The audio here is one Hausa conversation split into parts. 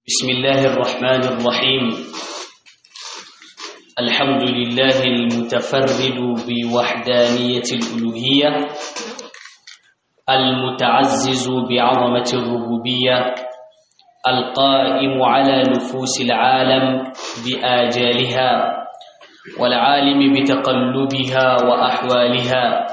بسم الله الرحمن الرحيم الحمد لله المتفرد بوحدانية الألوهية المتعزز بعظمة الربوبية القائم على نفوس العالم بآجالها والعالم بتقلبها وأحوالها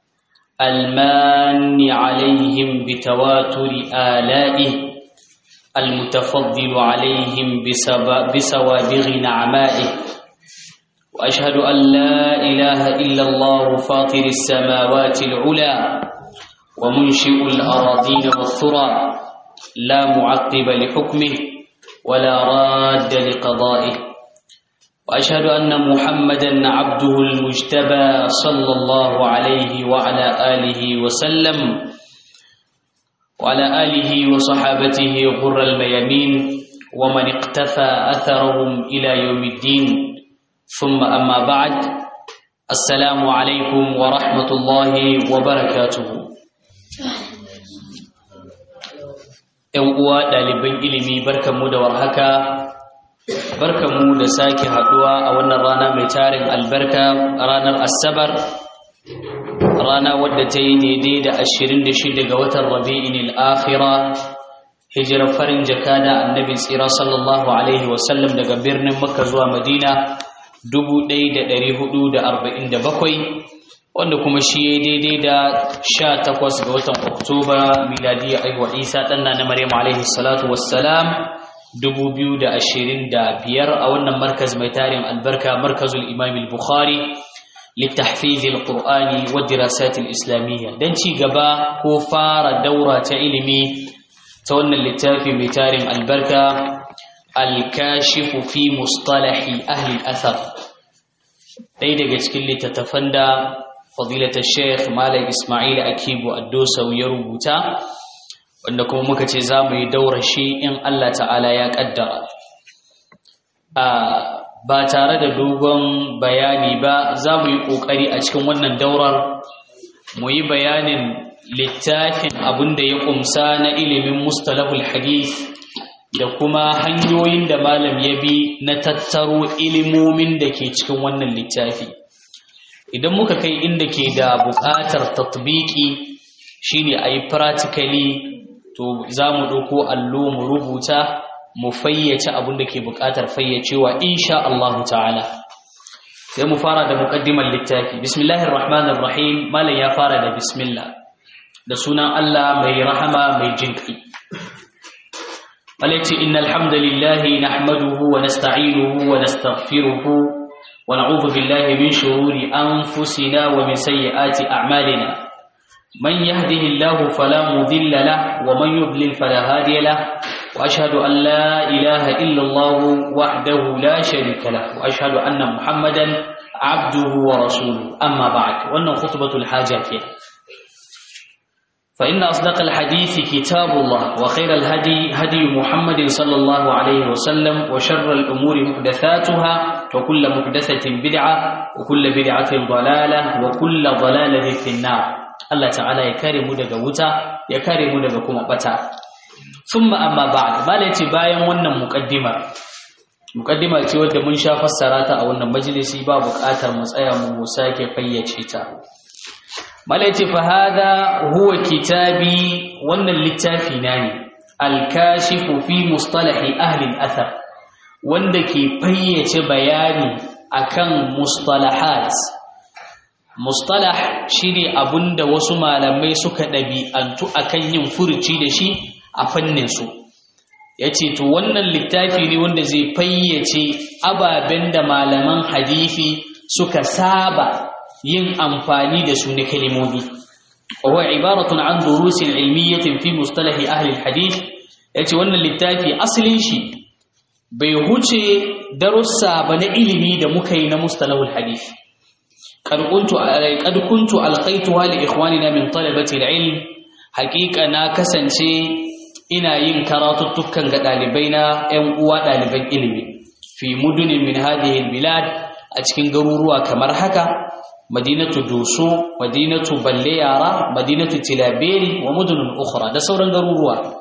المان عليهم بتواتر آلائه المتفضل عليهم بسوابغ نعمائه وأشهد أن لا إله إلا الله فاطر السماوات العلى ومنشئ الأراضين والثرى لا معقب لحكمه ولا راد لقضائه وأشهد أن محمدا عبده المجتبى صلى الله عليه وعلى آله وسلم وعلى آله وصحابته غر الميامين ومن اقتفى أثرهم إلى يوم الدين ثم أما بعد السلام عليكم ورحمة الله وبركاته ‘Yan uwa ɗaliban ilimi barkanmu da warhaka barkanmu da sake haɗuwa a wannan rana mai tarin albarka ranar asabar rana wadda ta yi daidai da ashirin da shida ga watan rabi'in al'akhira hijirar farin jaka da annabi tsira sallallahu alaihi wasallam daga birnin makka zuwa madina dubu ɗaya da ɗari hudu da arba'in da bakwai wanda kuma shi ya daidai da sha takwas ga watan oktoba miladiyya aiwa isa ɗanna na maryam alaihi salatu wassalam dubu biyu da ashirin da biyar a wannan markaz mai tarin albarka markazul imam bukhari لتحفيظ القرآن والدراسات الإسلامية دنشي غبا كفار دورة علمي تولى اللتافي متار البركة الكاشف في مصطلح أهل الأثر دايدا جتكل تتفندى فضيلة الشيخ مالك إسماعيل أكيب الدوسة ويربوتا وأنكم مكتزامي دور شيء إن الله تعالى يقدر آه ba tare da dogon bayani ba za mu yi ƙoƙari a cikin wannan daurar mu yi bayanin littafin abin da ya ƙumsa na ilimin mustalahul hadith da kuma hanyoyin da malam ya bi na tattaro ilimomin da ke cikin wannan littafi idan muka kai inda ke da buƙatar tatbiki shine a yi practically to za mu ɗauko allo mu rubuta mu fayyace abin da ke buƙatar fayyacewa insha Allah ta'ala sai mu fara da muqaddimar littafi bismillahir rahmanir rahim malam ya fara da bismillah da sunan Allah mai rahama mai jinkai malaiti innal hamdalillahi nahmaduhu wa nasta'inuhu wa nastaghfiruhu wa na'udhu billahi min shururi anfusina wa min sayyiati a'malina من يهده الله فلا مضل له ومن يضلل فلا هادي له وأشهد أن لا إله إلا الله وحده لا شريك له وأشهد أن محمدا عبده ورسوله أما بعد وأن خطبة الحاجات فإن أصدق الحديث كتاب الله وخير الهدي هدي محمد صلى الله عليه وسلم وشر الأمور محدثاتها وكل محدثة بدعة وكل بدعة ضلالة وكل ضلالة في النار الله تعالى يكرم دغ وتا يكرم دغ كما بتا ثم amma ba'd malaci bayan wannan muqaddima muqaddima ce wadda mun sha fassara ta a wannan majalisi ba buƙatar mu tsaya mu sake fayyace ta malaci fa hada huwa kitabi wannan littafi na ne al-kashifu fi mustalahi ahli al-athar wanda ke fayyace bayani akan mustalahat mustalah shine abunda wasu malamai suka ɗabi'antu akan yin furuci da shi a fanninsu ya ce to wannan littafi ne wanda zai fayyace ababen da malaman hadithi suka saba yin amfani da su na kalimomi wa ibaratun an durusin ilmiyatin fi mustalahi ahli hadith ya ce wannan littafi asalin shi bai huce darussa ba na ilimi da muka yi na mustalahul hadith قد كنت ألقيتها لإخواننا من طلبة العلم حقيقة ناكسنشي ina yin karatuttukan ga ɗalibaina ‘yan uwa ɗaliban ilimi fi mudunin min hadihil bilad a cikin garuruwa kamar haka madinatu doso madinatu balle yara madinatu tilaberi wa mudunun ukhra da sauran garuruwa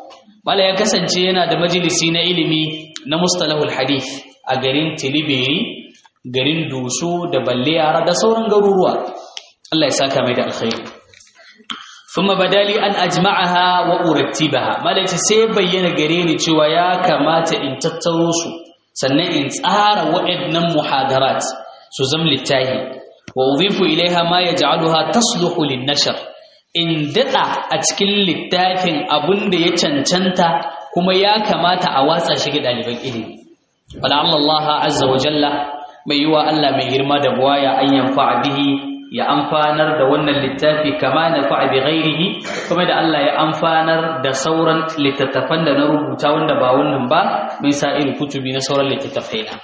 mala ya kasance yana da majalisi na ilimi na mustalahul hadith a garin tilibiri garin dusu da balle yara da sauran garuruwa Allah ya saka mai da alkhairi thumma badali an ajma'aha wa urattibaha mala ce sai bayyana gare ni cewa ya kamata in tattaro su sannan in tsara waɗannan muhadarat su zam littahi wa udhifu ilaiha ma yaj'aluha tasluhu lin-nashr in dada a cikin littafin abun da ya cancanta kuma ya kamata a watsa shi ga ɗaliban ilimi wala Allah azza wa jalla mai yiwa Allah mai girma da buwaya an yanfa bihi ya amfanar da wannan littafi kama na fa'a bi ghairihi kuma da Allah ya amfanar da sauran littattafan da na rubuta wanda ba wannan ba min sa'il kutubi na sauran littattafai na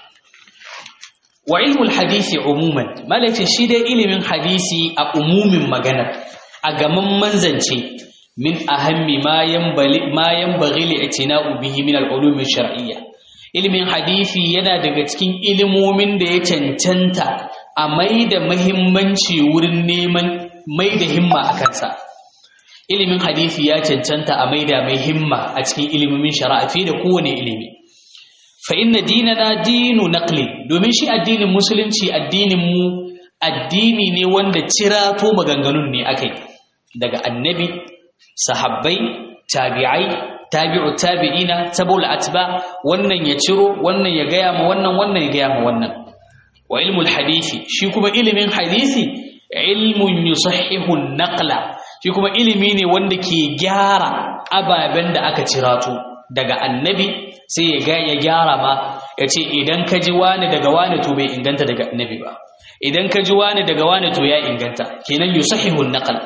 wa ilmul hadisi umuman malace shi dai ilimin hadisi a umumin magana a gaman manzance min ahammi ma yanbali ma yanbaghi li'tina'u bihi min al-ulum shar'iyya ilimin hadisi yana daga cikin ilimomin da ya cancanta a mai da mahimmanci wurin neman mai da himma a kansa ilimin hadisi ya cancanta a mai da mai himma a cikin ilimin shari'a fiye da kowane ilimi fa inna dinana dinu naqli domin shi addinin musulunci addinin mu addini ne wanda cirato maganganun ne akai daga annabi sahabbai tabi'ai tabi'u tabi'ina tabul atba wannan ya ciro wannan ya gaya ma wannan wannan ya gaya ma wannan wa ilmul hadisi shi kuma ilimin hadisi ilmun yusahhihu naqla shi kuma ilimi ne wanda ke gyara ababen da aka cirato daga annabi sai ya ga ya gyara ma ya ce idan ka ji wani daga wani to bai inganta daga annabi ba idan ka ji wani daga wani to ya inganta kenan yusahhihu naql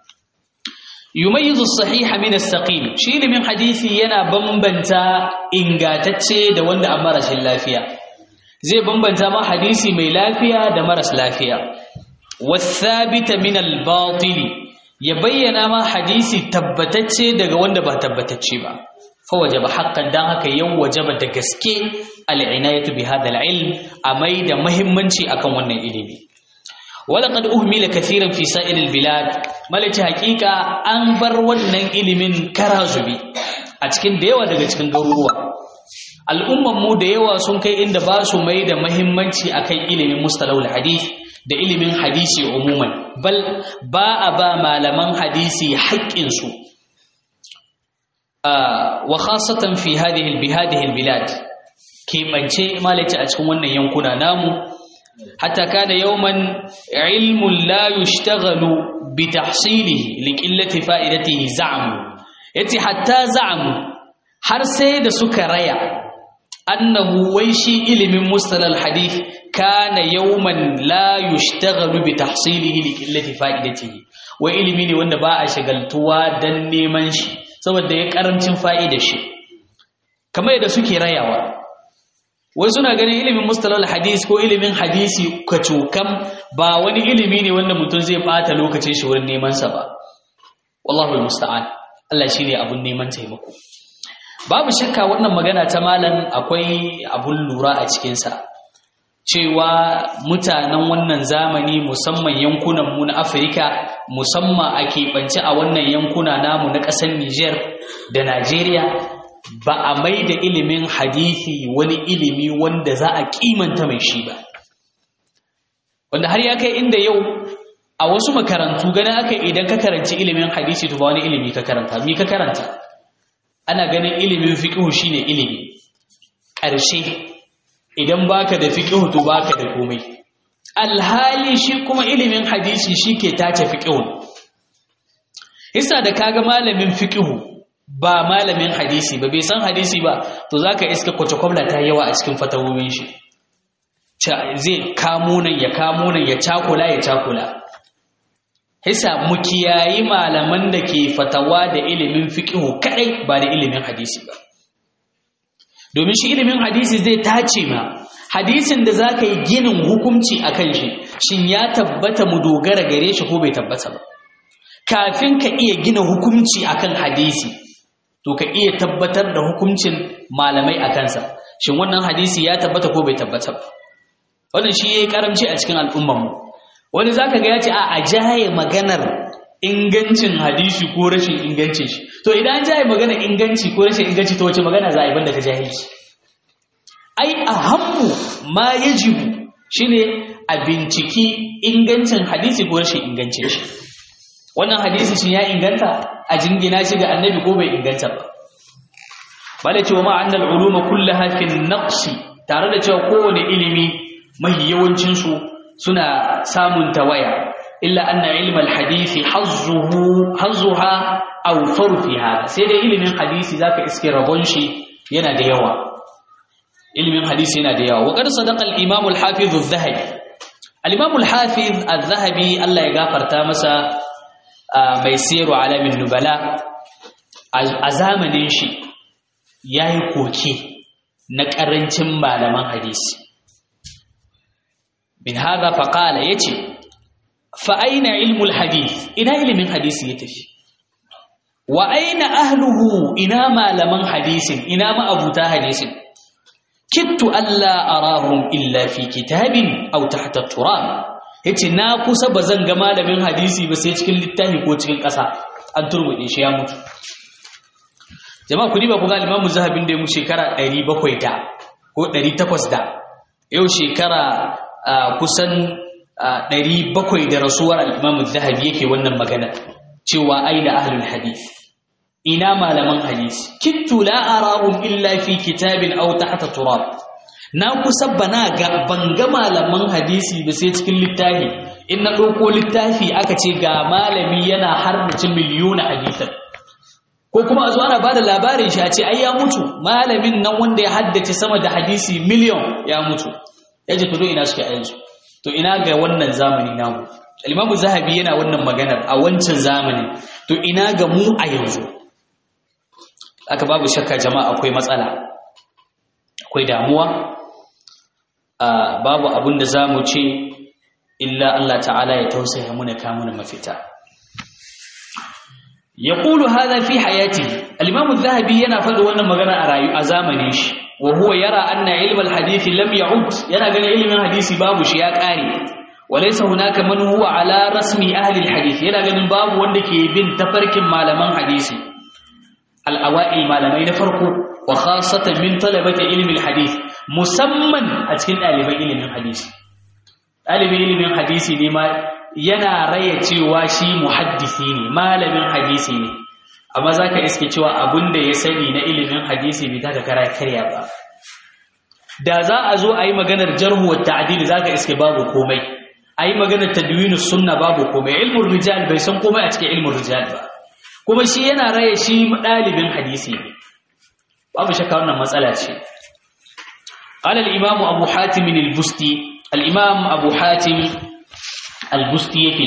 yumayyizu as-sahiha min as-saqim shi ilimin hadisi yana bambanta ingatacce da wanda an marashin lafiya zai bambanta ma hadisi mai lafiya da maras lafiya wasabita min al-batil ya bayyana ma hadisi tabbatacce daga wanda ba tabbatacce ba fa wajaba haqqan dan haka yau wajaba da gaske al-inayatu bi hadha al-ilm amai da muhimmanci akan wannan ilimi walaqad uhmila kathiran fi sa'ir al-bilad malaci haqiqa an bar wannan ilimin karazubi a cikin da yawa daga cikin garuruwa al'umman mu da yawa sun kai inda ba su mai da mahimmanci akan ilimin mustalahul hadith da ilimin hadisi umuman bal ba a ba malaman hadisi haƙƙinsu wa khasatan fi hadhihi bi hadhihi albilad keɓance malaci a cikin wannan yankuna namu hatta kana yawman ilmun la yushtaghalu bi tahsilihi li qillati fa'idatihi za'mu yace hatta za'mu har sai da suka raya annahu wai shi ilimin mustalal hadith kana yawman la yushtaghalu bi tahsilihi li qillati fa'idatihi wai ilimi ne wanda ba a shagaltuwa dan neman shi saboda ya karancin fa'ida shi kamar yadda suke rayawa wai suna ganin ilimin mustalal hadith ko ilimin hadisi kacokam ba wani ilimi ne wanda mutum zai bata lokacin shi wurin neman sa ba wallahu almusta'an Allah shine abun neman taimako babu shakka wannan magana ta malam akwai abun lura a cikinsa cewa mutanen wannan zamani musamman yankunanmu na afirka musamman a keɓance a wannan yankuna namu na ƙasar niger da najeriya ba a mai da ilimin hadithi wani ilimi wanda za a kimanta mai shi ba wanda har ya kai inda yau a wasu makarantu ganin aka idan ka karanci ilimin hadisi to ba wani ilimi ka karanta mi ka karanta ana ganin ilimin fiqhu shine ilimi ƙarshe idan baka da fiqhu to baka da komai alhali shi kuma ilimin hadisi shike tace fiqhu isa da kaga malamin fiqhu ba malamin hadisi ba bai san hadisi ba to zaka iska kwace kwabla ta yawa a cikin fatawoyin shi zai kamo nan ya kamo nan ya cakula ya cakula Hisa mu kiyayi malaman da ke fatawa da ilimin fiqhu kadai ba da ilimin hadisi ba. Domin shi ilimin hadisi zai tace ma hadisin da zaka yi ginin hukunci akan shi, shin ya tabbata mu dogara gare shi ko bai tabbata ba. Kafin ka iya gina hukunci akan hadisi, to ka iya tabbatar da hukuncin malamai a kansa. Shin wannan hadisi ya tabbata ko bai tabbata ba. Wannan shi yayi karamci a cikin al'ummarmu. wani zaka ga ya ce a jaye maganar ingancin hadisi ko rashin ingancin shi to idan an jaye magana inganci ko rashin inganci to wace magana za a yi banda ka jahilci ai ahammu ma yajibu shine a binciki ingancin hadisi ko rashin ingancin shi wannan hadisi shi ya inganta a jingina shi ga annabi ko bai inganta ba bada cewa ma annal uluma kullaha fi naqsi tare da cewa kowane ilimi mahi yawancin su suna samun tawaya illa anna ilmal hadisi hazzuhu hazzuha aw farfiha sai dai ilimin hadisi zaka iske rabon shi yana da yawa ilimin hadisi yana da yawa wa qad sadaqa al-imam al-hafiz az-zahabi al-imam al-hafiz az-zahabi Allah ya gafarta masa mai siru alamin nubala a zamanin shi yayi koke na karancin malaman hadisi bin hada faqala yace fa aina ilmul hadith ina ilimin hadisi ya tafi wa aina ahluhu ina malaman hadisin ina ma'abuta hadisin kittu alla arahum illa fi kitabin aw tahta turab yace na kusa bazan ga malamin hadisi ba sai cikin littafi ko cikin ƙasa an turbude shi ya mutu jama'a kudi ba ku ga Imam Zahabin da ya mu shekara 700 da ko 800 da yau shekara kusan ɗari bakwai da rasuwar al'imamu zahabi yake wannan magana cewa ai da ahlul hadith ina malaman hadisi kittu la arahum illa fi kitabin aw tahta turab na kusa bana ga banga malaman hadisi ba sai cikin littafi in na ɗauko littafi aka ce ga malami yana harbace miliyona hadisan ko kuma a zo ana bada labarin shi a ce ai ya mutu malamin nan wanda ya haddace sama da hadisi miliyon ya mutu ya ce to ina suke a yanzu to ina ga wannan zamani namu al-imamu zahabi yana wannan maganar a wancan zamanin to ina ga mu a yanzu aka babu shakka jama'a akwai matsala akwai damuwa babu abin da zamu ce illa Allah ta'ala ya tausaya muna kamuna mafita yaqulu hadha fi hayati al-imamu zahabi yana faɗi wannan magana a rayu a zamanin shi وهو يرى أن علم الحديث لم يعد يرى أن علم الحديث باب شيء قاري وليس هناك من هو على رسم أهل الحديث يرى أن باب وندك بن تفرك معلمان حديث الأوائل معلمين فرقوا وخاصة من طلبة علم الحديث مسمى أتكن ألف علم الحديث ألف علم الحديث لما yana raya cewa shi muhaddisi ne malamin hadisi ne amma za ka iske cewa abin da ya sani na ilimin hadisi bai taka kara karya ba da za a zo a yi maganar jarhu wa ta'dil za ka iske babu komai a yi maganar tadwinu sunna babu komai ilmin rijal bai san komai a cikin ilmin rijal ba kuma shi yana raya shi ɗalibin hadisi ne babu shakka wannan matsala ce قال الإمام أبو حاتم البستي الإمام أبو حاتم البستي يكي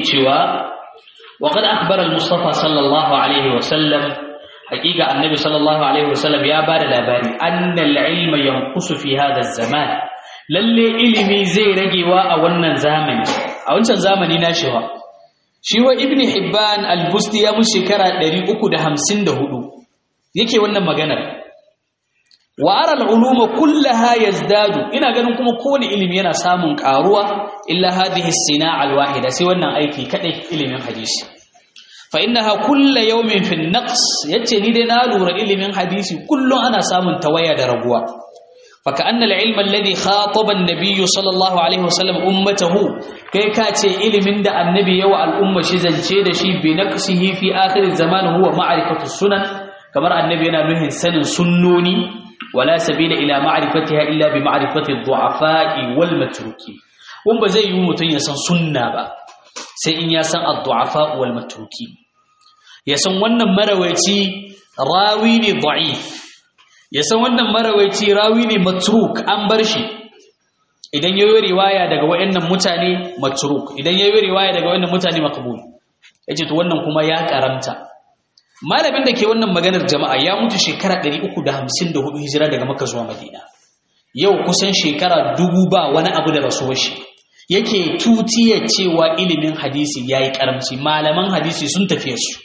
وقد أخبر المصطفى صلى الله عليه وسلم حقيقة النبي صلى الله عليه وسلم يا بار الأباري أن العلم ينقص في هذا الزمان للي إلمي زي رجوا أولنا زامن أولنا زامن ناشوا شوى ابن حبان البستي يا مشكرة دري أكو ده همسين ده هدو يكي ونن مغانا وأرى العلوم كلها يزداد إنا قالوا كما كون إلمي أنا سامن كاروا إلا هذه الصناعة الواحدة سوى أيكي كده إلمي حديث فإنها كل يوم في النقص يتني دنا لور علم حديث كل أنا سامن تويا درجوا فكأن العلم الذي خاطب النبي صلى الله عليه وسلم أمته كي كاتي علم دا النبي يوى الأمة شزن شيد شي بنقصه في آخر الزمان هو معرفة السنن كما النبي أنا نهي سن سنوني ولا سبيل إلى معرفتها إلا بمعرفة الضعفاء والمتروكين ومبا زي يومتين يسن سنة با سيئن يسن الضعفاء والمتروكين ya san wannan marawaici rawi ne da'if ya san wannan marawaici rawi ne matruk an bar shi idan yayi riwaya daga wayannan mutane matruk idan yayi riwaya daga wayannan mutane maqbul yace to wannan kuma ya karamta malamin da ke wannan maganar jama'a ya mutu shekara 354 hijira daga Makka zuwa Madina yau kusan shekara dubu ba wani abu da rasuwar shi yake tutiya cewa ilimin hadisi yayi karamci malaman hadisi sun tafiye su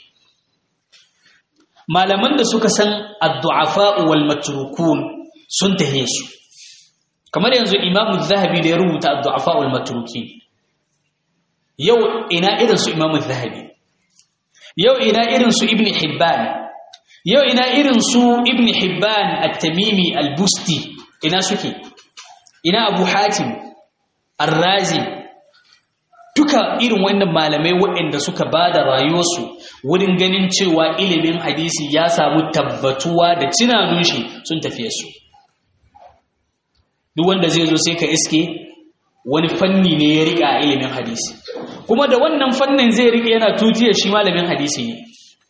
malaman da suka san addu'afa wal matrukun sun tahe su kamar yanzu imamu zahabi da ya rubuta addu'afa wal matrukin yau ina irin su imamu zahabi yau ina irin su ibn hibban yau ina irin su ibn hibban at-tamimi al-busti ina suke ina abu hatim ar-razi duka irin wannan malamai waɗanda suka ba da rayuwarsu wurin ganin cewa ilimin hadisi ya samu tabbatuwa da cinanun shi sun tafiye su duk wanda zai zo sai ka iske wani fanni ne ya riƙa a ilimin hadisi kuma da wannan fannin zai riƙe yana tutiyar shi malamin hadisi ne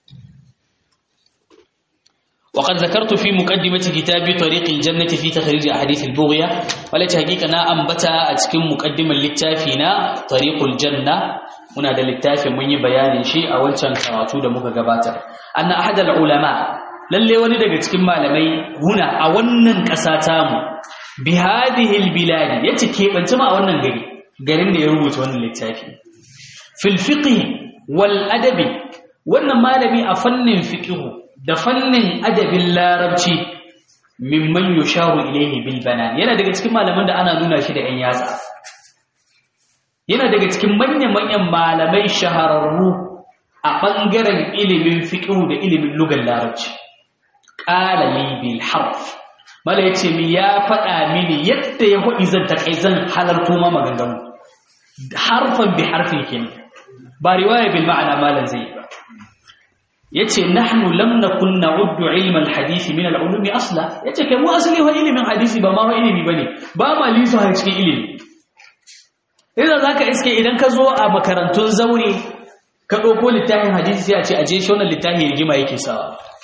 وقد ذكرت في مقدمة كتاب طريق الجنة في تخريج أحاديث البغية والتي حقيقة نا أنبتا أتكم مقدمة للتافينا طريق الجنة هنا ده للتافي من بيان شيء أول كان كراتو ده مكا قباتا أن أحد العلماء للي ولد تكم معلمي هنا أولا كساتامو بهذه البلاد يتكيب أنتما أولا قري قرين ده يروت وانا للتافي في الفقه والأدب وانا مالمي أفنن فقهه da fannin adabin larabci mimman yusharu ilaihi bil banan yana daga cikin malaman da ana nuna shi da yan yatsa yana daga cikin manyan manyan malamai shahararru a bangaren ilimin fiqh da ilimin lugar larabci qala li bil harf mala yace mi ya faɗa mini yadda ya hudi zan takai zan halarto ma maganganu harfan bi harfin kenan ba riwaya bil ma'ana malan zai ba yace nahnu lam nakun na'uddu ilma al-hadith min al-ulum asla yace kai mu asali wa ilimin hadisi ba ma wa ilimi bane ba ma lisa a cikin ilimi idan zaka iske idan ka zo a makarantun zaure ka dauko littafin hadisi sai a ce aje shi wannan littafin rigima yake sawa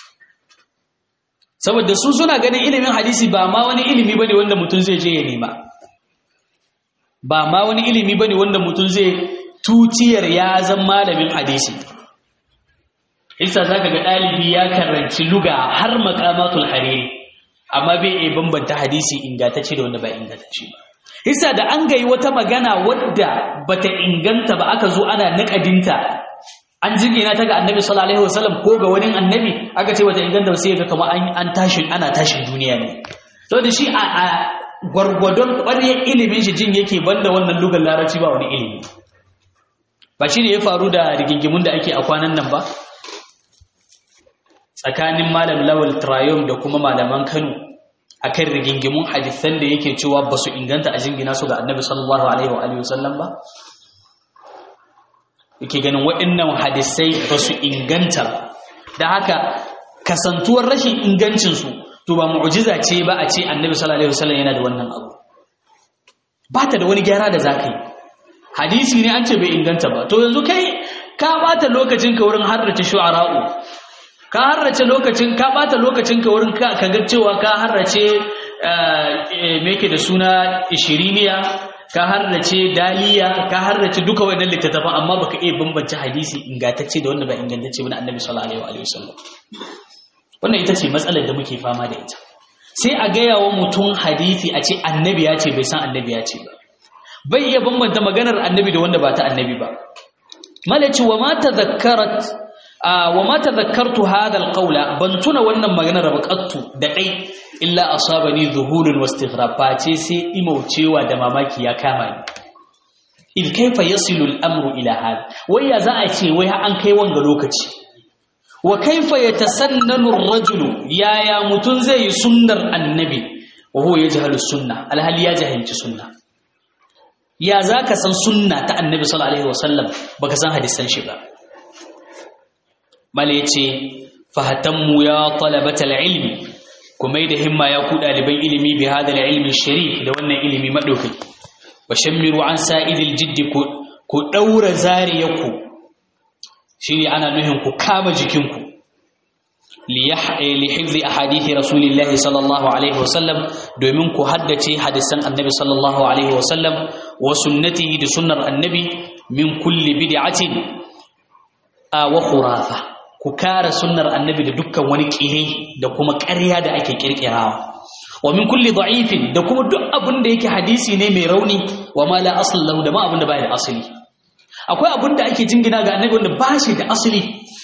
saboda su suna ganin ilimin hadisi ba ma wani ilimi bane wanda mutum zai je ya nema ba ma wani ilimi bane wanda mutum zai tutiyar ya zan malamin hadisi isa za ka ga ɗalibi ya karanci luga har makamatul hariri amma bai iya bambanta hadisi ingantacce da wanda ba ingantacce ba isa da an gayi wata magana wadda bata inganta ba aka zo ana naƙadinta an jingina ta ga annabi sallallahu alaihi wasallam ko ga wani annabi aka ce bata inganta ba sai ga kamar an tashi ana tashin duniya ne to da shi a gwargwadon ƙwaryar ilimin shi jin yake banda wannan lugar larabci ba wani ilimi ba shi ne ya faru da rigingimun da ake a kwanan nan ba tsakanin malam lawal trayom da kuma malaman kano a kan rigingimun hadisan da yake cewa ba su inganta a jingina su ga annabi sallallahu alaihi wa wasallam ba yake ganin waɗannan hadisai ba su inganta da haka kasantuwar rashin ingancinsu to ba mu'jiza ce ba a ce annabi sallallahu alaihi wasallam yana da wannan abu ba ta da wani gyara da za ka yi hadisi ne an ce bai inganta ba to yanzu kai ka bata lokacin ka wurin harrace shu'ara'u ka harrace lokacin ka bata lokacin ka wurin ka ga cewa ka harrace me yake da suna ishiriniya ka harrace daliya ka harrace duka wannan littattafan amma baka iya bambance hadisi ingantacce da wanda ba ingantacce ba na annabi sallallahu alaihi wasallam wannan ita ce matsalar da muke fama da ita sai a gaya wa mutum hadisi a ce annabi ya ce bai san annabi ya ce ba bai iya bambanta maganar annabi da wanda ba ta annabi ba malaci wa ma tadhakkarat wa ma tadhakkartu hadha alqawla ban tuna wannan maganar baqattu da dai illa asabani dhuhurun wastighrab face sai imaucewa da mamaki ya kama ni id kaifa yasilu al-amru ila hal wai ya za a ce wai an kai wanga lokaci wa kaifa yatasannanu ar-rajulu yaya mutun zai yi sunnar annabi wa huwa yajhalu sunna alhali ya jahilci sunna ya zaka san sunna ta annabi sallallahu alaihi wasallam baka san hadisan shi ba mala yace fahatammu ya talabatal ilmi kuma da himma ya ku daliban ilimi bi hada ilmi sharif da wannan ilimi madaukaki wa shammiru an sa'idil jiddi ku ku daura zariyaku shine ana nuhin ku kama jikinku li hifzi ahadithi rasulillahi sallallahu alaihi wasallam domin ku haddace hadisan annabi sallallahu alaihi wasallam wa sunnatihi da sunnar annabi min kulli bid'atin wa khurafa ku kara sunnar annabi da dukkan wani kire da kuma ƙarya da ake kirkirawa wa min kulli da'ifin da kuma duk abin da yake hadisi ne mai rauni wa ma la asl lahu da ma abin da bai da asali akwai abin da ake jingina ga annabi wanda ba shi da asali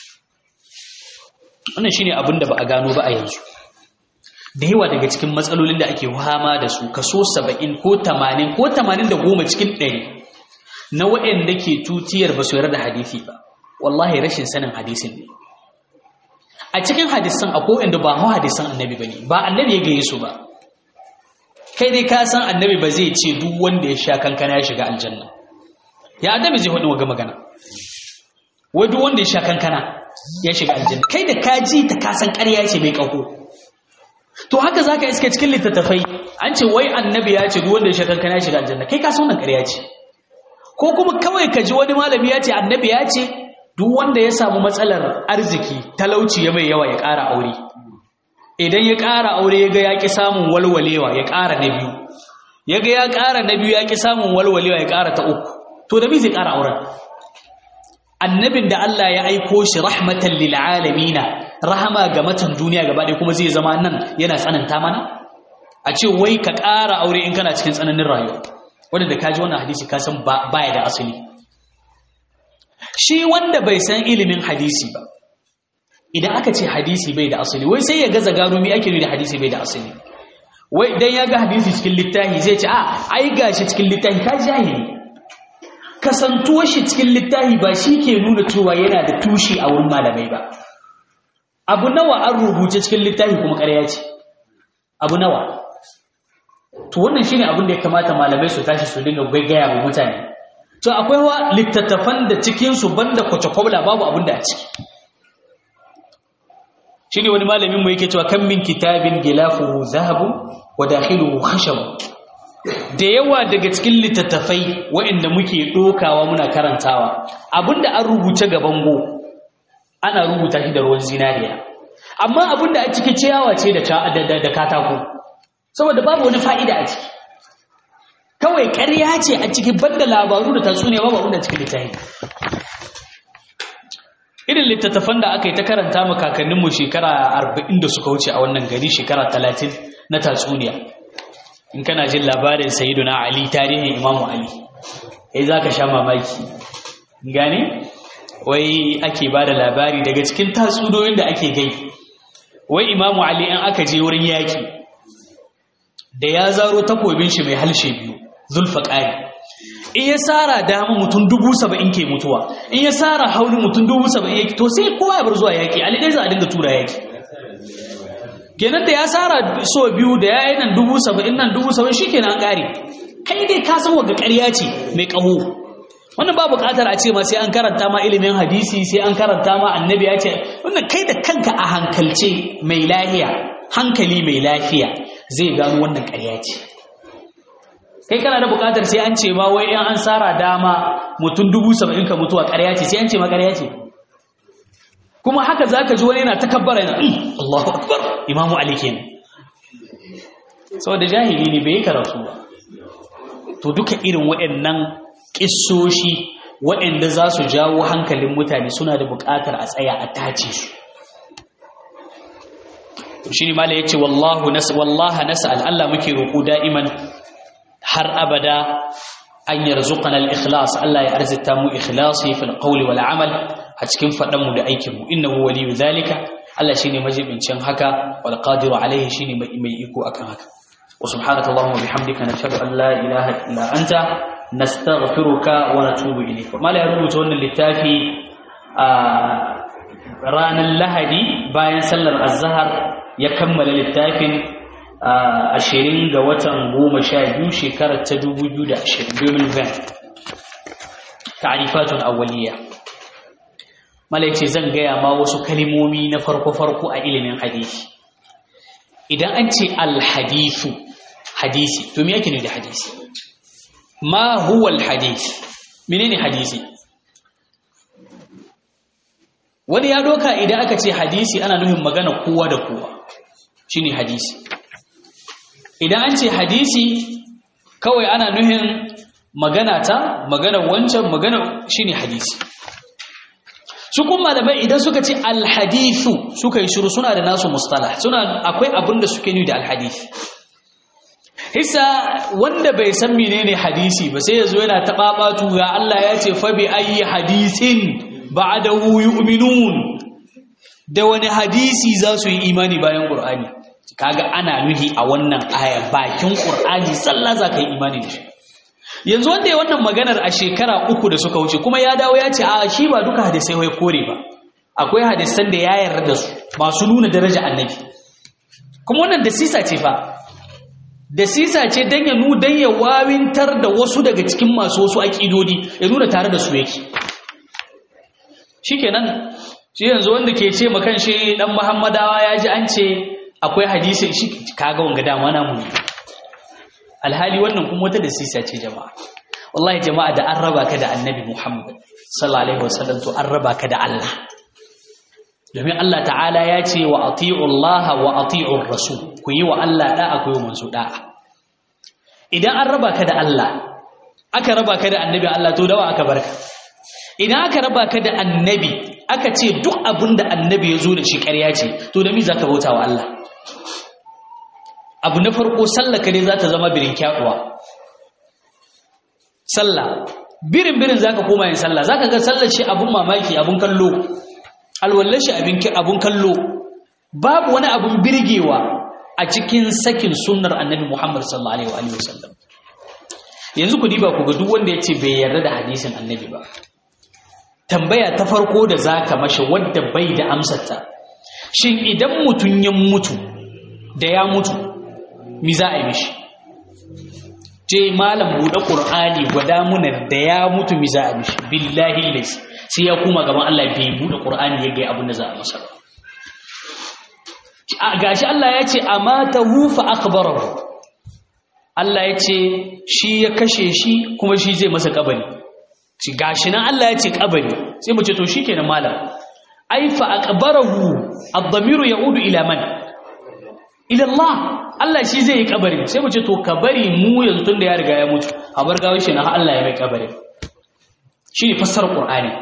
wannan shine abin da ba a gano ba a yanzu da yawa daga cikin matsalolin da ake fama da su kaso 70 ko 80 ko 80 da goma cikin 100 na waɗanda ke tutiyar ba su yarda da hadisi ba wallahi rashin sanin hadisin ne a cikin hadisan akwai inda ba mu hadisan annabi bane ba annabi ya gaye su ba kai dai ka san annabi ba zai ce duk wanda ya sha kankana ya shiga aljanna ya annabi zai hudu ga magana wai duk wanda ya sha kankana ya shiga aljanna kai da ka ji ta ka san ƙarya ce mai ƙaho to haka zaka iske cikin littattafai an ce wai annabi ya ce duk wanda ya sha kankana ya shiga aljanna kai ka san wannan ƙarya ce ko kuma kawai ka ji wani malami ya ce annabi ya ce duk wanda ya samu matsalar arziki talauci ya mai yawa ya ƙara aure idan ya ƙara aure ya ga ya ƙi samun walwalewa ya ƙara na biyu ya ga ya ƙara na biyu ya ƙi samun walwalewa ya ƙara ta uku to da me zai ƙara auren annabin da Allah ya aiko shi rahmatan lil alamina rahama ga matan duniya gaba ɗaya kuma zai zama nan yana tsananta mana a ce wai ka ƙara aure in kana cikin tsananin rayuwa wanda da kaji wannan hadisi ka san baya da asali shi wanda bai san ilimin hadisi ba idan aka ce hadisi bai da asali wai sai ya gaza gano me ake nufi da hadisi bai da asali wai idan ya ga hadisi cikin littafi zai ce a ai gashi cikin littafi ka jahili kasantuwar shi cikin littafi ba shi ke nuna cewa yana da tushe a wurin malamai ba abu nawa an rubuce cikin littafi kuma ƙarya ce abu nawa to wannan shine abin da ya kamata malamai su tashi su dinga gaggaya wa mutane to akwai wa littattafan da cikin su banda kwace-kwabla babu abin da a ciki shine wani malamin mu yake cewa kan min kitabin gilafuhu zahabu wa dakhiluhu khashab da yawa daga cikin littattafai waɗanda muke dokawa muna karantawa abinda an rubuce ga bango ana rubuta shi da ruwan zinariya amma abinda a ciki ciyawa ce da da katako saboda babu wani fa'ida a ciki kawai ƙarya ce a ciki banda labaru da tatsuniya babu abinda cikin littafi irin littattafan da aka yi ta karanta mu kakanninmu shekara arba'in da suka wuce a wannan gari shekara talatin na tatsuniya in kana jin labarin sayiduna ali tarihin imamu ali ya za ka sha mamaki gane wai ake ba da labari daga cikin tatsuniyoyin da ake gai wai imamu ali in aka je wurin yaƙi da ya zaro takobin shi mai halshe biyu zulfa ƙari in ya tsara dama mutum dubu saba'in ke mutuwa in ya tsara hauli mutum dubu saba'in yake to sai kowa ya bar zuwa yaƙi alidai za a dinga tura yaƙi kenan da ya tsara so biyu da ya yi nan dubu saba'in nan dubu saba'in shi kenan an ƙare kai dai ka san waga ƙarya ce mai ƙaho wannan ba buƙatar a ce ma sai an karanta ma ilimin hadisi sai an karanta ma annabi ya ce wannan kai da kanka a hankalce mai lafiya hankali mai lafiya zai gano wannan ƙarya ce kai kana da bukatar sai an ce ma wai in an tsara dama mutum dubu saba'in ka mutuwa ƙarya ce sai an ce ma ƙarya ce kuma haka za ka ji wani yana takabbara yana Allahu akbar imamu ali kenan saboda jahili ne bai yi karatu ba to duka irin waɗannan ƙissoshi waɗanda za su jawo hankalin mutane suna da buƙatar a tsaya a tace su shi ne mala ya ce wallaha nasa'al Allah muke roƙo da'iman har abada an yarzuqana al-ikhlas Allah ya arzita mu ikhlasi fil qawli wal amal a cikin fadan mu da aikin mu innahu waliyyu zalika Allah shine majibincin haka wal qadiru alaihi shine mai iko akan haka wa subhanaka allahumma bihamdika nashhadu an la ilaha illa anta nastaghfiruka wa natubu ilayk mala ya rubuta wannan littafi a ranar lahadi bayan sallar azhar ya kammala littafin ashirin ga watan goma sha biyu shekarar ta dubu biyu da ashirin domin van ta'arifatun awwaliya malaice zan gaya ma wasu kalimomi na farko-farko a ilimin hadisi idan an ce alhadisu hadisi to me yake ne da hadisi ma huwa alhadis menene hadisi wani ya doka idan aka ce hadisi ana nufin magana kowa da kowa shine hadisi idan an ce hadisi kawai ana nuhin magana ta magana wancan magana shine hadisi su kuma malamai idan suka ce alhadithu suka yi shiru suna da nasu mustalah suna akwai abin da suke nuni da alhadith hisa wanda bai san menene hadisi ba sai yazo yana tababatu ya Allah ya ce fa bi ayi hadisin ba'dahu yu'minun da wani hadisi za su yi imani bayan qur'ani kaga ana nuhi a wannan aya bakin qur'ani sallah za ka yi imani da shi yanzu wanda ya wannan maganar a shekara uku da suka wuce kuma ya dawo ya ce a shi ba duka hadisai wai kore ba akwai hadisan da ya yarda da su masu nuna daraja annabi kuma wannan da sisa ce fa da sisa ce dan ya nu dan ya wawintar da wasu daga cikin masu wasu aƙidodi ya nuna tare da su yake shikenan shi yanzu wanda ke ce makan shi dan muhammadawa ya ji an ce akwai hadisi shi kaga wanga dama na mu alhali wannan kuma wata da sisa ce jama'a wallahi jama'a da an raba ka da annabi muhammad sallallahu alaihi wasallam to an raba ka da Allah domin Allah ta'ala ya ce wa ati'u Allah wa ati'u rasul ku yi wa Allah da'a ku yi wa manzo da'a idan an raba ka da Allah aka raba ka da annabi Allah to dawa aka barka idan aka raba ka da annabi aka ce duk abin da annabi ya zo da shi ƙarya ce to da mi za ka bauta wa Allah abu na farko sallah ka ne za ta zama birin kyaɗuwa sallah birin birin za ka koma yin sallah za ka ga sallar shi abun mamaki abun kallo alwallar shi abun kallo babu wani abun birgewa a cikin sakin sunnar annabi muhammad sallallahu alaihi wa sallam yanzu ku diba ku ga duk wanda ya ce bai yarda da hadisin annabi ba tambaya ta farko da za ka mashi wadda bai da amsarta shin idan mutum ya mutu da ya mutu mi za a yi mishi ce malam buɗe ƙur'ani gwada muna da ya mutu mi za a mishi billahi lais sai ya kuma gaban Allah bai buɗe ƙur'ani ya ga abin da za a masa gashi Allah ya ce amata hufa akbarahu Allah ya ce shi ya kashe shi kuma shi zai masa kabari shi gashi nan Allah ya ce kabari sai mu ce to shikenan malam ai fa aqbarahu ad-damiru yaudu ila man ila Allah Allah shi zai yi kabari sai mu ce to kabari mu yanzu tunda ya riga ya mutu a bar gawo shi na Allah ya mai kabari shine fassar Qur'ani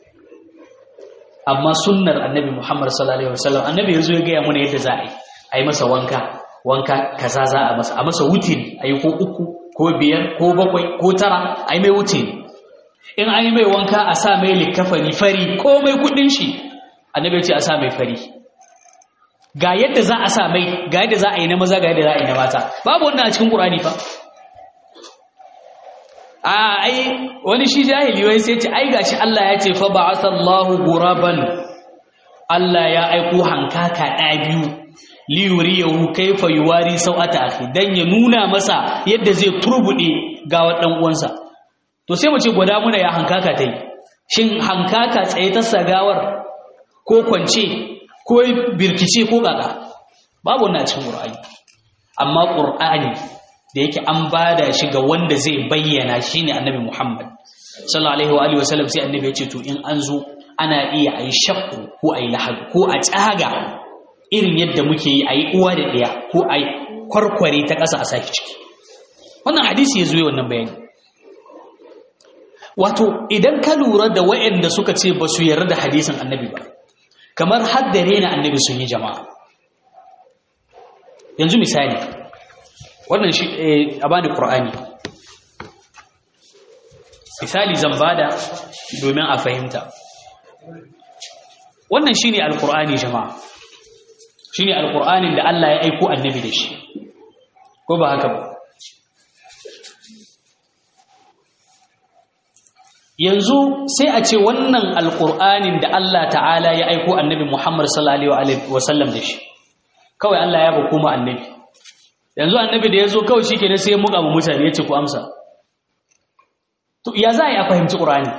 amma sunnar annabi Muhammad sallallahu alaihi wasallam annabi yazo ya ga mana yadda za a yi ai masa wanka wanka kaza za a masa a masa wutiri ayi ko uku ko biyar ko bakwai ko tara ai mai wutiri in an yi mai wanka a sa mai likafani fari komai kudin shi annabi ce a sa mai fari ga yadda za a sa mai ga yadda za a yi na maza ga yadda za a yi na mata babu wannan a cikin qur'ani fa a ai wani shi jahili wai sai ce ai gashi Allah ya ce fa ba'athallahu ghuraban Allah ya aiko hankaka ɗa biyu li yuriyahu kayfa yuwari sau'ata akhi dan ya nuna masa yadda zai turbude ga wadan uwansa to sai mu ce gwada muna ya hankaka ta yi shin hankaka tsaye ta sagawar ko kwance ko birkice ko kaka babu wannan cikin qur'ani amma qur'ani da yake an bada shi ga wanda zai bayyana shine annabi Muhammad sallallahu alaihi wa alihi wasallam sai annabi ya ce to in an zo ana iya ayi shakku ko ayi lahad ko a tsaga irin yadda muke yi ayi uwa da ɗaya ko ayi kwarkware ta ƙasa a saki ciki wannan hadisi ya zo wannan bayani wato idan ka lura da waɗanda suka ce ba su yarda da hadisin annabi ba kamar haddare na annabi sun yi jama'a yanzu misali wannan shi a bani qur'ani misali zan bada domin a fahimta wannan shine alqur'ani jama'a shine alqur'anin da Allah ya aiko annabi da shi ko ba haka ba yanzu sai a ce wannan alƙur'anin da Allah ta'ala ya aiko annabi Muhammad sallallahu alaihi wasallam da shi kawai Allah ya ba kuma annabi yanzu annabi da ya zo kawai shi kenan sai ya muka mu mutane ya ce ku amsa to ya za a yi a fahimci ƙur'ani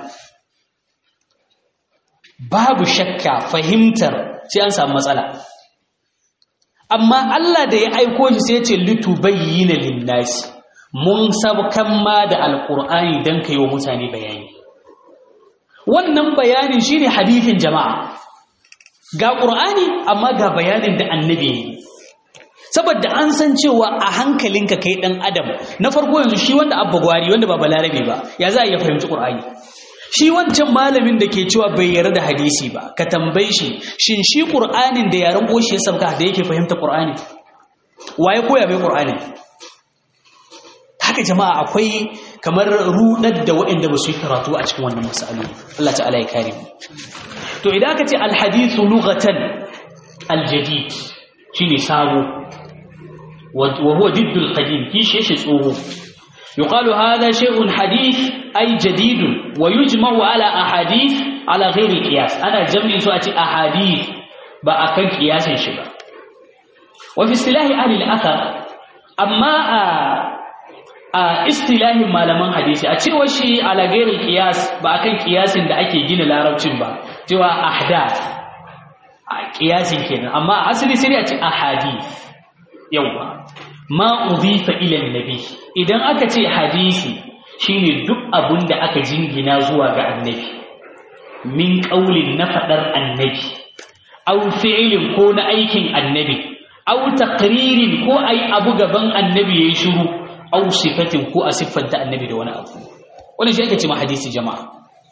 babu shakka fahimtar sai an samu matsala amma Allah da ya aiko shi sai ya ce litubayyana linnasi mun sabkan ma da alƙur'ani don ka yi wa mutane bayani wannan bayanin shine hadithin jama'a ga qur'ani amma ga bayanin da annabi ne saboda an san cewa a hankalinka kai dan adam na farko yanzu shi wanda abba gwari wanda ba balarabe ba ya za a iya fahimci qur'ani shi wancan malamin da ke cewa bai yarda da hadisi ba ka tambaye shi shin shi qur'anin da yaran goshi ya sabka da yake fahimta qur'ani waye koya mai qur'ani haka jama'a akwai kamar rudar da waɗanda ba su yi karatu a cikin wannan masalu Allah ta'ala ya kare mu to idan aka ce alhadithu lughatan aljadid shine sabo wa huwa diddul qadim kishi shi tsoho yuqalu hadha shay'un hadith ay jadid wa yujma'u ala ahadith ala ghairi qiyas ana jam'in su a ce ahadith ba akan qiyasin shi ba wa fi istilahi ahli al-athar amma a a istilahin malaman hadisi a cewa shi ala ghairi qiyas ba akan qiyasin da ake gina larabcin ba cewa ahdath a qiyasin kenan amma asali sai a ce ahadith yawa ma udhifa ila nabi idan aka ce hadisi shine duk abun da aka jingina zuwa ga annabi min qaulin na fadar annabi aw fi'lin ko na aikin annabi aw taqririn ko ai abu gaban annabi yayi shiru aw sifatin ko a siffanta annabi da wani abu wannan shi ake ce ma hadisi jama'a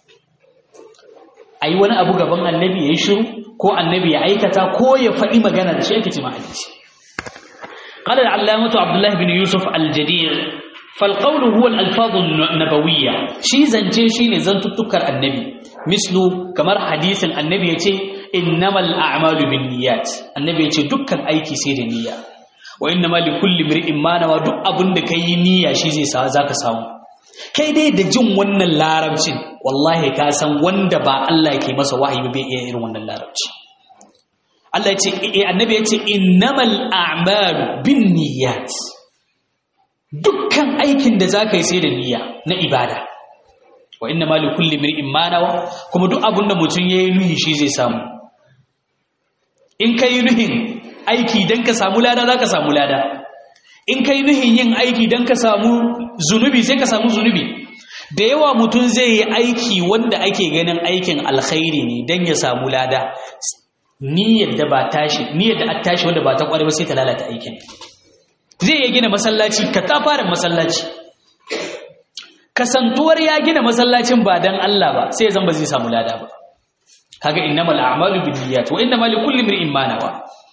ai wani abu gaban annabi yayi shiru ko annabi ya aikata ko ya faɗi magana da shi ake ce ma hadisi قال العلامة عبد الله بن يوسف الجدير فالقول هو الألفاظ النبوية شي زنجي شي نزنت تذكر النبي مثل كما حديث النبي يتي إنما الأعمال بالنيات النبي يتي دكان أيكي سير النية وإنما لكل امرئ ما نوى دك أبن كي نية شي زي ذاك ساو kai dai da jin wannan larabcin wallahi ka san wanda ba Allah yake masa wahayi ba bai iya irin wannan larabci Allah ya ce annabi ya ce innamal a'malu binniyat dukkan aikin da zaka yi sai da niyya na ibada wa innamal likulli imrin ma nawa kuma duk abinda mutum yayi nuhi shi zai samu in kai nuhin aiki dan ka samu lada zaka samu lada in kai nuhin yin aiki dan ka samu zunubi sai ka samu zunubi da yawa mutum zai yi aiki wanda ake ganin aikin alkhairi ne dan ya samu lada niyyar da ba tashi niyyar da a tashi wanda ba ta kware ba sai ta lalata aikin zai ya gina masallaci ka ta fara masallaci kasantuwar ya gina masallacin ba dan Allah ba sai zan ba zai samu lada ba kaga innamal a'malu binniyat wa innamal likulli imrin ma nawa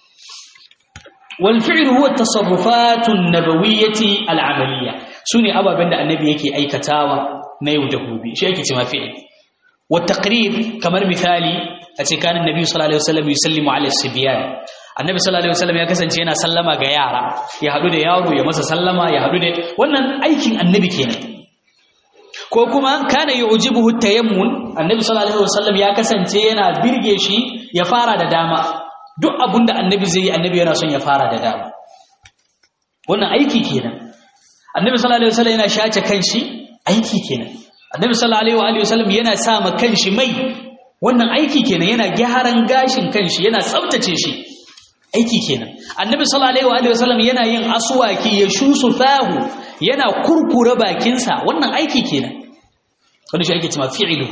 wal fi'lu huwa at-tasarrufat an-nabawiyyah al-amaliyya sune ababen da annabi yake aikatawa na yau da gobe shi yake cewa fi'il wa taqrir kamar misali a ce kanin nabi sallallahu alaihi wasallam yusallimu ala sibyan annabi sallallahu alaihi wasallam ya kasance yana sallama ga yara ya hadu da yaro ya masa sallama ya hadu da wannan aikin annabi kenan ko kuma kana yu'jibuhu tayammun annabi sallallahu alaihi wasallam ya kasance yana birge shi ya fara da dama duk abunda annabi zai yi annabi yana son ya fara da dama wannan aiki kenan annabi sallallahu alaihi wasallam yana shace kanshi aiki kenan annabi sallallahu alaihi wasallam yana sa ma kanshi mai wannan aiki kenan yana gyaran gashin kanshi yana tsaftace shi aiki kenan annabi sallallahu alaihi wa sallam yana yin aswaki ya shusu fahu yana kurkure bakinsa wannan aiki kenan wanda shi ake cewa fi'lu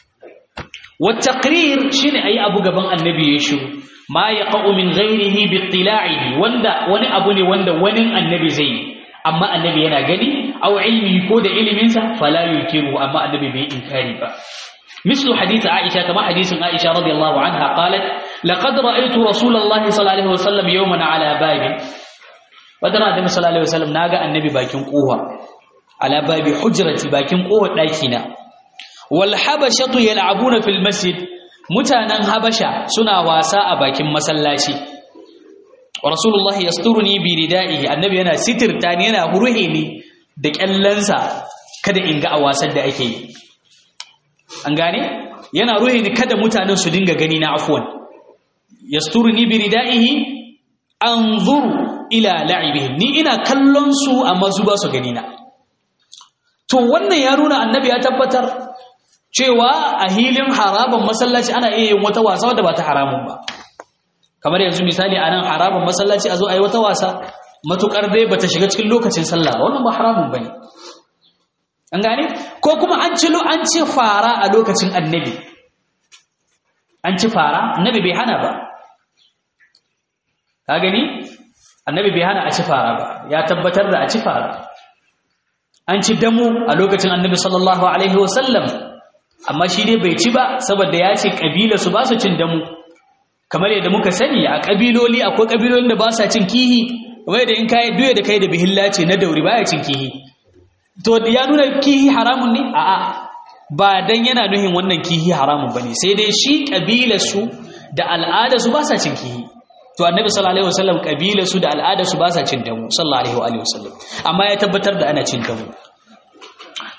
wa taqrir shine ayi abu gaban annabi ya shiru ma yaqa'u min ghairihi bi ittila'ihi wanda wani abu ne wanda wani annabi zai amma annabi yana gani aw ilmi ko da iliminsa fala yunkiru amma annabi bai inkari ba مثل حديث عائشة كما حديث عائشة رضي الله عنها قالت لقد رأيت رسول الله صلى الله عليه وسلم يوما على باب ودنا النبي صلى الله عليه وسلم ناغا النبي باكين قوة على باب حجرتي باكين قوة داكينا والحبشة يلعبون في المسجد mutanen habasha suna wasa a bakin masallaci wa rasulullah yasturuni bi ridaihi annabi yana sitirta ni yana hurhe ni da kyallansa kada in ga a wasan da ake yi an gane yana ruhi ni kada mutanen su dinga gani na afwan yasturuni bi ridaihi anzuru ila la'ibihim ni ina kallon su amma su ba su gani na to wannan ya nuna annabi ya tabbatar cewa a hilin haraban masallaci ana iya yin wata wasa wadda ba ta haramun ba kamar yanzu misali a nan haraban masallaci a zo a yi wata wasa matukar dai bata shiga cikin lokacin sallah ba wannan ba haramun bane an gane ko kuma an ci an ci fara a lokacin annabi an ci fara annabi bai hana ba ka gani annabi bai hana a ci fara ba ya tabbatar da a ci fara an ci damu a lokacin annabi sallallahu alaihi wasallam amma shi dai bai ci ba saboda ya ce kabila su ba su cin damu kamar yadda muka sani a kabiloli akwai kabilolin da ba sa cin kihi kamar yadda in kai duya da kai da bihilla ce na dauri baya cin kihi to ya nuna kihi haramun ne a'a ba dan yana nuhin wannan kihi haramun bane sai dai shi kabilar su da al'ada su ba sa cin kihi to annabi sallallahu alaihi wasallam kabilar su da al'ada su ba sa cin damu sallallahu alaihi wa alihi wasallam amma ya tabbatar da ana cin damu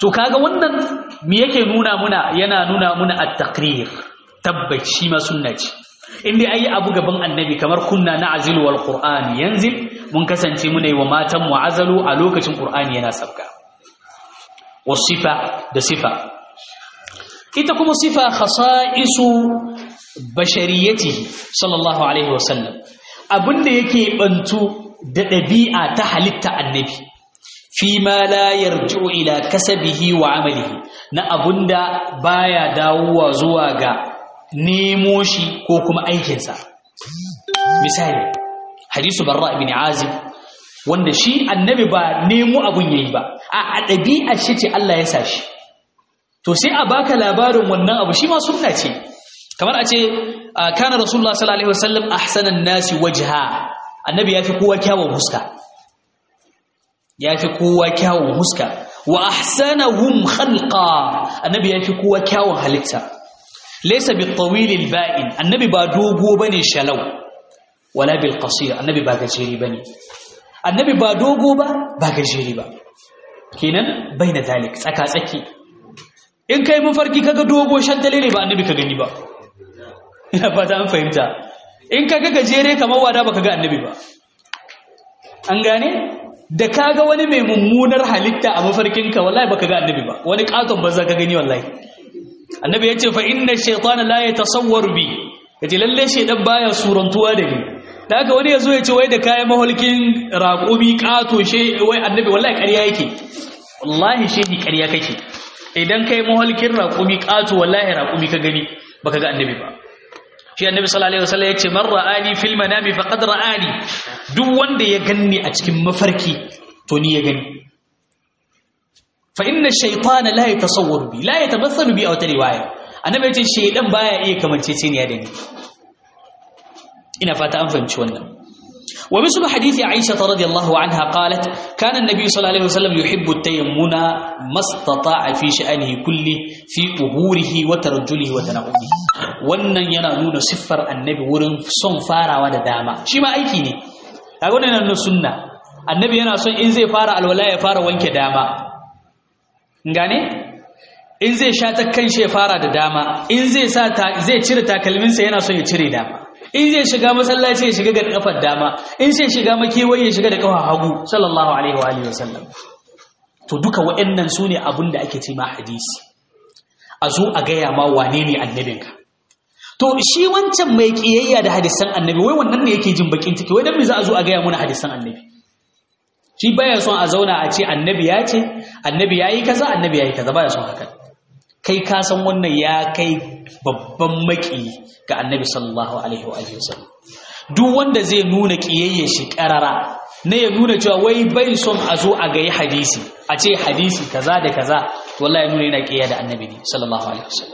to kaga wannan me yake nuna muna yana nuna muna at-taqrir tabbaci ma sunna ce inda ayi abu gaban annabi kamar kunna na azil wal qur'an yanzil mun kasance muna yi wa matan mu azalu a lokacin qur'ani yana sabka wasifa da sifa ita kuma sifa khasa'isu bashariyatihi sallallahu alaihi wasallam abinda yake bantu da dabi'a ta halitta annabi fi ma la yarji'u ila kasabihi wa amalihi na abunda baya dawowa zuwa ga nemo shi ko kuma aikinsa misali hadisu barra ibn azib wanda shi annabi ba nemo abun yayi ba a ɗabi'ar shi ce Allah ya sa shi to sai a baka labarin wannan abu shi ma sunna ce kamar a ce kana rasulullah sallallahu alaihi wasallam ahsanan nasi wajha annabi yafi kowa kyawun huska yafi kowa kyawun huska wa ahsanahum khalqa annabi yafi kowa kyawun halitta laysa bil tawil al ba'in annabi ba dogo bane shalau wala bil qasir annabi ba gajeri bane annabi ba dogo ba ba gajeri ba kenan baina dalik tsaka tsaki in kai mafarki kaga dogo shantale ne ba annabi ka gani ba ina fata an fahimta in kaga gajere kamar wada baka ga annabi ba an gane da kaga wani mai mummunar halitta a mafarkinka wallahi baka ga annabi ba wani katon banza ka gani wallahi annabi yace fa inna shaytana la yatasawwaru bi yace lalle shaydan baya surantuwa da ni da haka wani yazo yace wai da kayan maholkin raƙumi kato she wai annabi wallahi ƙarya yake wallahi shehi ƙarya kake idan kai maholkin raƙumi ƙato wallahi raƙumi ka gani baka ga annabi ba shi annabi sallallahu alaihi wasallam yace man ra'ani fil manami faqad ra'ani duk wanda ya ganni a cikin mafarki to ni ya gani fa inna ash-shaytana la yatasawwaru bi la yatamathalu bi aw ta riwaya annabi yace shaydan baya iya kamanceceniya da ni ina fata an fahimci wannan ومثل حديث عائشة رضي الله عنها قالت كان النبي صلى الله عليه وسلم يحب التيمم ما استطاع في شأنه كله في أهوره وترجله وتنعمه wannan yana nuna siffar annabi wurin son farawa da dama shi ma aiki ne kaga wannan yana nuna sunna annabi yana son in zai fara alwala ya fara wanke dama gane in zai sha ta kan shi ya fara da dama in zai sa zai cire takalminsa yana son ya cire dama in zai shiga masallaci ya shiga ga kafar dama in sai shiga makewayi ya shiga da kafar hagu sallallahu alaihi wa alihi wasallam to duka waɗannan su ne abin da ake ce ma hadisi a zo a gaya ma wane ne annabinka to shi wancan mai kiyayya da hadisan annabi wai wannan ne yake jin bakin ciki wai dan me za a zo a gaya mana hadisan annabi shi baya son a zauna a ce annabi ya ce annabi yayi kaza annabi yayi kaza baya son haka kai ka san wannan ya kai babban maki ga annabi sallallahu alaihi wa alihi wasallam duk wanda zai nuna kiyayye shi karara na ya nuna cewa wai bai son a zo a gayi hadisi a ce hadisi kaza da kaza wallahi nuna yana kiyaya da annabi ne sallallahu alaihi wasallam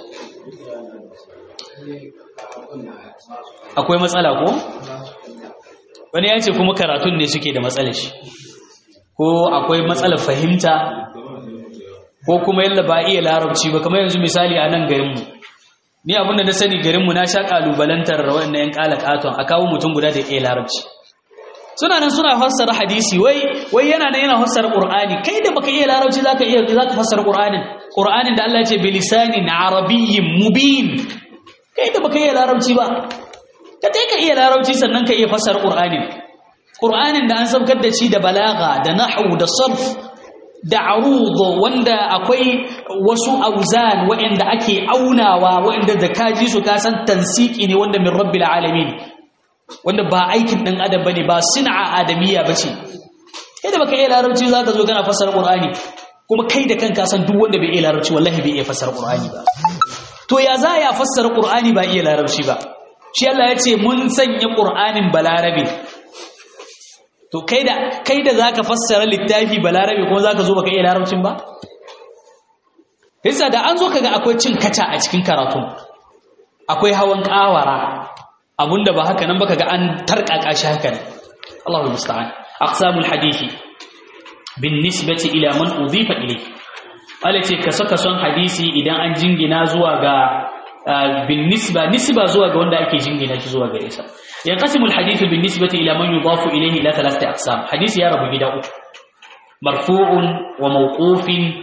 akwai matsala ko wani ya ce kuma karatun ne suke da matsalar shi ko akwai matsalar fahimta ko kuma yalla ba iya larabci ba kamar yanzu misali a nan garinmu ni abinda na sani garinmu na sha kalubalantar waɗannan yan katon a kawo mutum guda da iya larabci suna nan suna fassara hadisi wai wai yana nan yana fassara qur'ani kai da baka iya larabci zaka iya zaka fassara qur'anin qur'anin da Allah ya ce bilisanin arabiyyin mubin kai da baka iya larabci ba ka dai ka iya larabci sannan ka iya fassara qur'anin qur'anin da an sabkar da shi da balaga da nahwu da sarf da arudo wanda akwai wasu auzan waɗanda ake aunawa waɗanda da kaji su kasan tansiki ne wanda min rabbil alamin wanda ba aikin ɗan adam bane ba sin'a adamiyya bace kai da baka iya larabci zaka zo kana fassara qur'ani kuma kai da kanka san duk wanda bai iya larabci wallahi bai iya fassara qur'ani ba to ya za ya fassara qur'ani ba iya larabci ba shi Allah ya ce mun sanya qur'anin balarabe to kai da kai da zaka fassara littafi balarabe kuma zaka zo baka iya larabcin ba yasa da an zo kaga akwai cin kaca a cikin karatu akwai hawan kawara abunda ba haka nan baka ga an tarkaka shi haka ne Allahu musta'an aqsamul hadisi bin nisbati ila man udhifa ilayhi Allah ce ka saka son hadisi idan an jingina zuwa ga bin nisba nisba zuwa ga wanda ake jingina shi zuwa gare sa ينقسم الحديث بالنسبة إلى من يضاف إليه إلى ثلاثة أقسام حديث يا رب جدا مرفوع وموقوف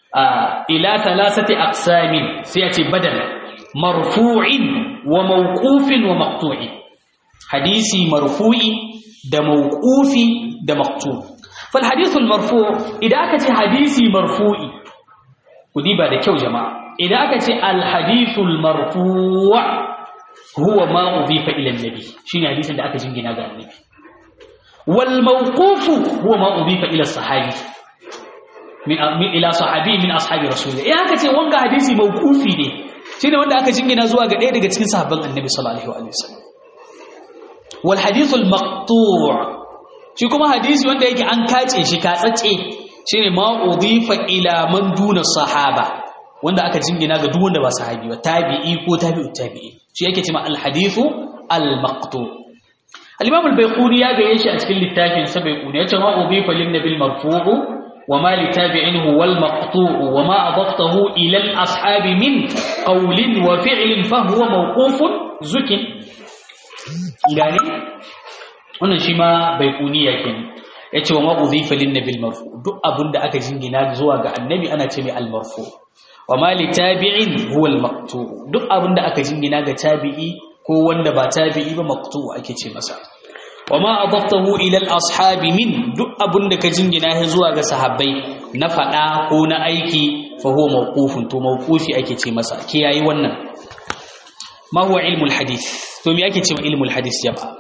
ila thalathati aqsamin sai ya ce badal marfu'in wa mawqufin wa maqtu'in hadisi marfu'i da mawqufi da maqtu' fal hadithul marfu' idan aka ce hadisi marfu'i ku diba da kyau jama'a idan aka ce al hadithul marfu' huwa ma udifa ila annabi shine hadisin da aka jingina ga annabi wal mawqufu huwa ma udifa ila sahabi min ila sahabi min ashabi rasulillah eh aka ce wanga hadisi mawqufi ne shine wanda aka jingina zuwa ga ɗaya daga cikin sahabban annabi sallallahu alaihi wasallam wal hadith al maqtu' shi kuma hadisi wanda yake an kace shi katsatse shine ma udifa ila man duna sahaba wanda aka jingina ga duk wanda ba sahabi ba tabi'i ko tabi'ut tabi'i shi yake cewa al hadithu al maqtu' al-imam al-bayquni ya gaye shi a cikin littafin sa bayquni yace ma udifa lin nabil marfu'u wa ma li tabi'in huwa al-maqtu'u wa ma adaftahu ila al-ashab min qawlin wa fi'lin fa huwa mawqufun zukin gani wannan shi ma bayquni yake yace wa ma udifa lin nabil marfu' duk abinda aka jingina zuwa ga annabi ana ce mai al-marfu' wa ma li tabi'in huwa al-maqtu' duk abinda aka jingina ga tabi'i ko wanda ba tabi'i ba maqtu ake ce masa wama adaftahu ila al-ashabi min duk abunda ka jingina shi zuwa ga sahabbai na fada ko na aiki fa huwa mawqufun to mawqufi ake ce masa ke yayi wannan ma huwa ilmu al-hadith to me ake ce ma ilmu al-hadith jama'a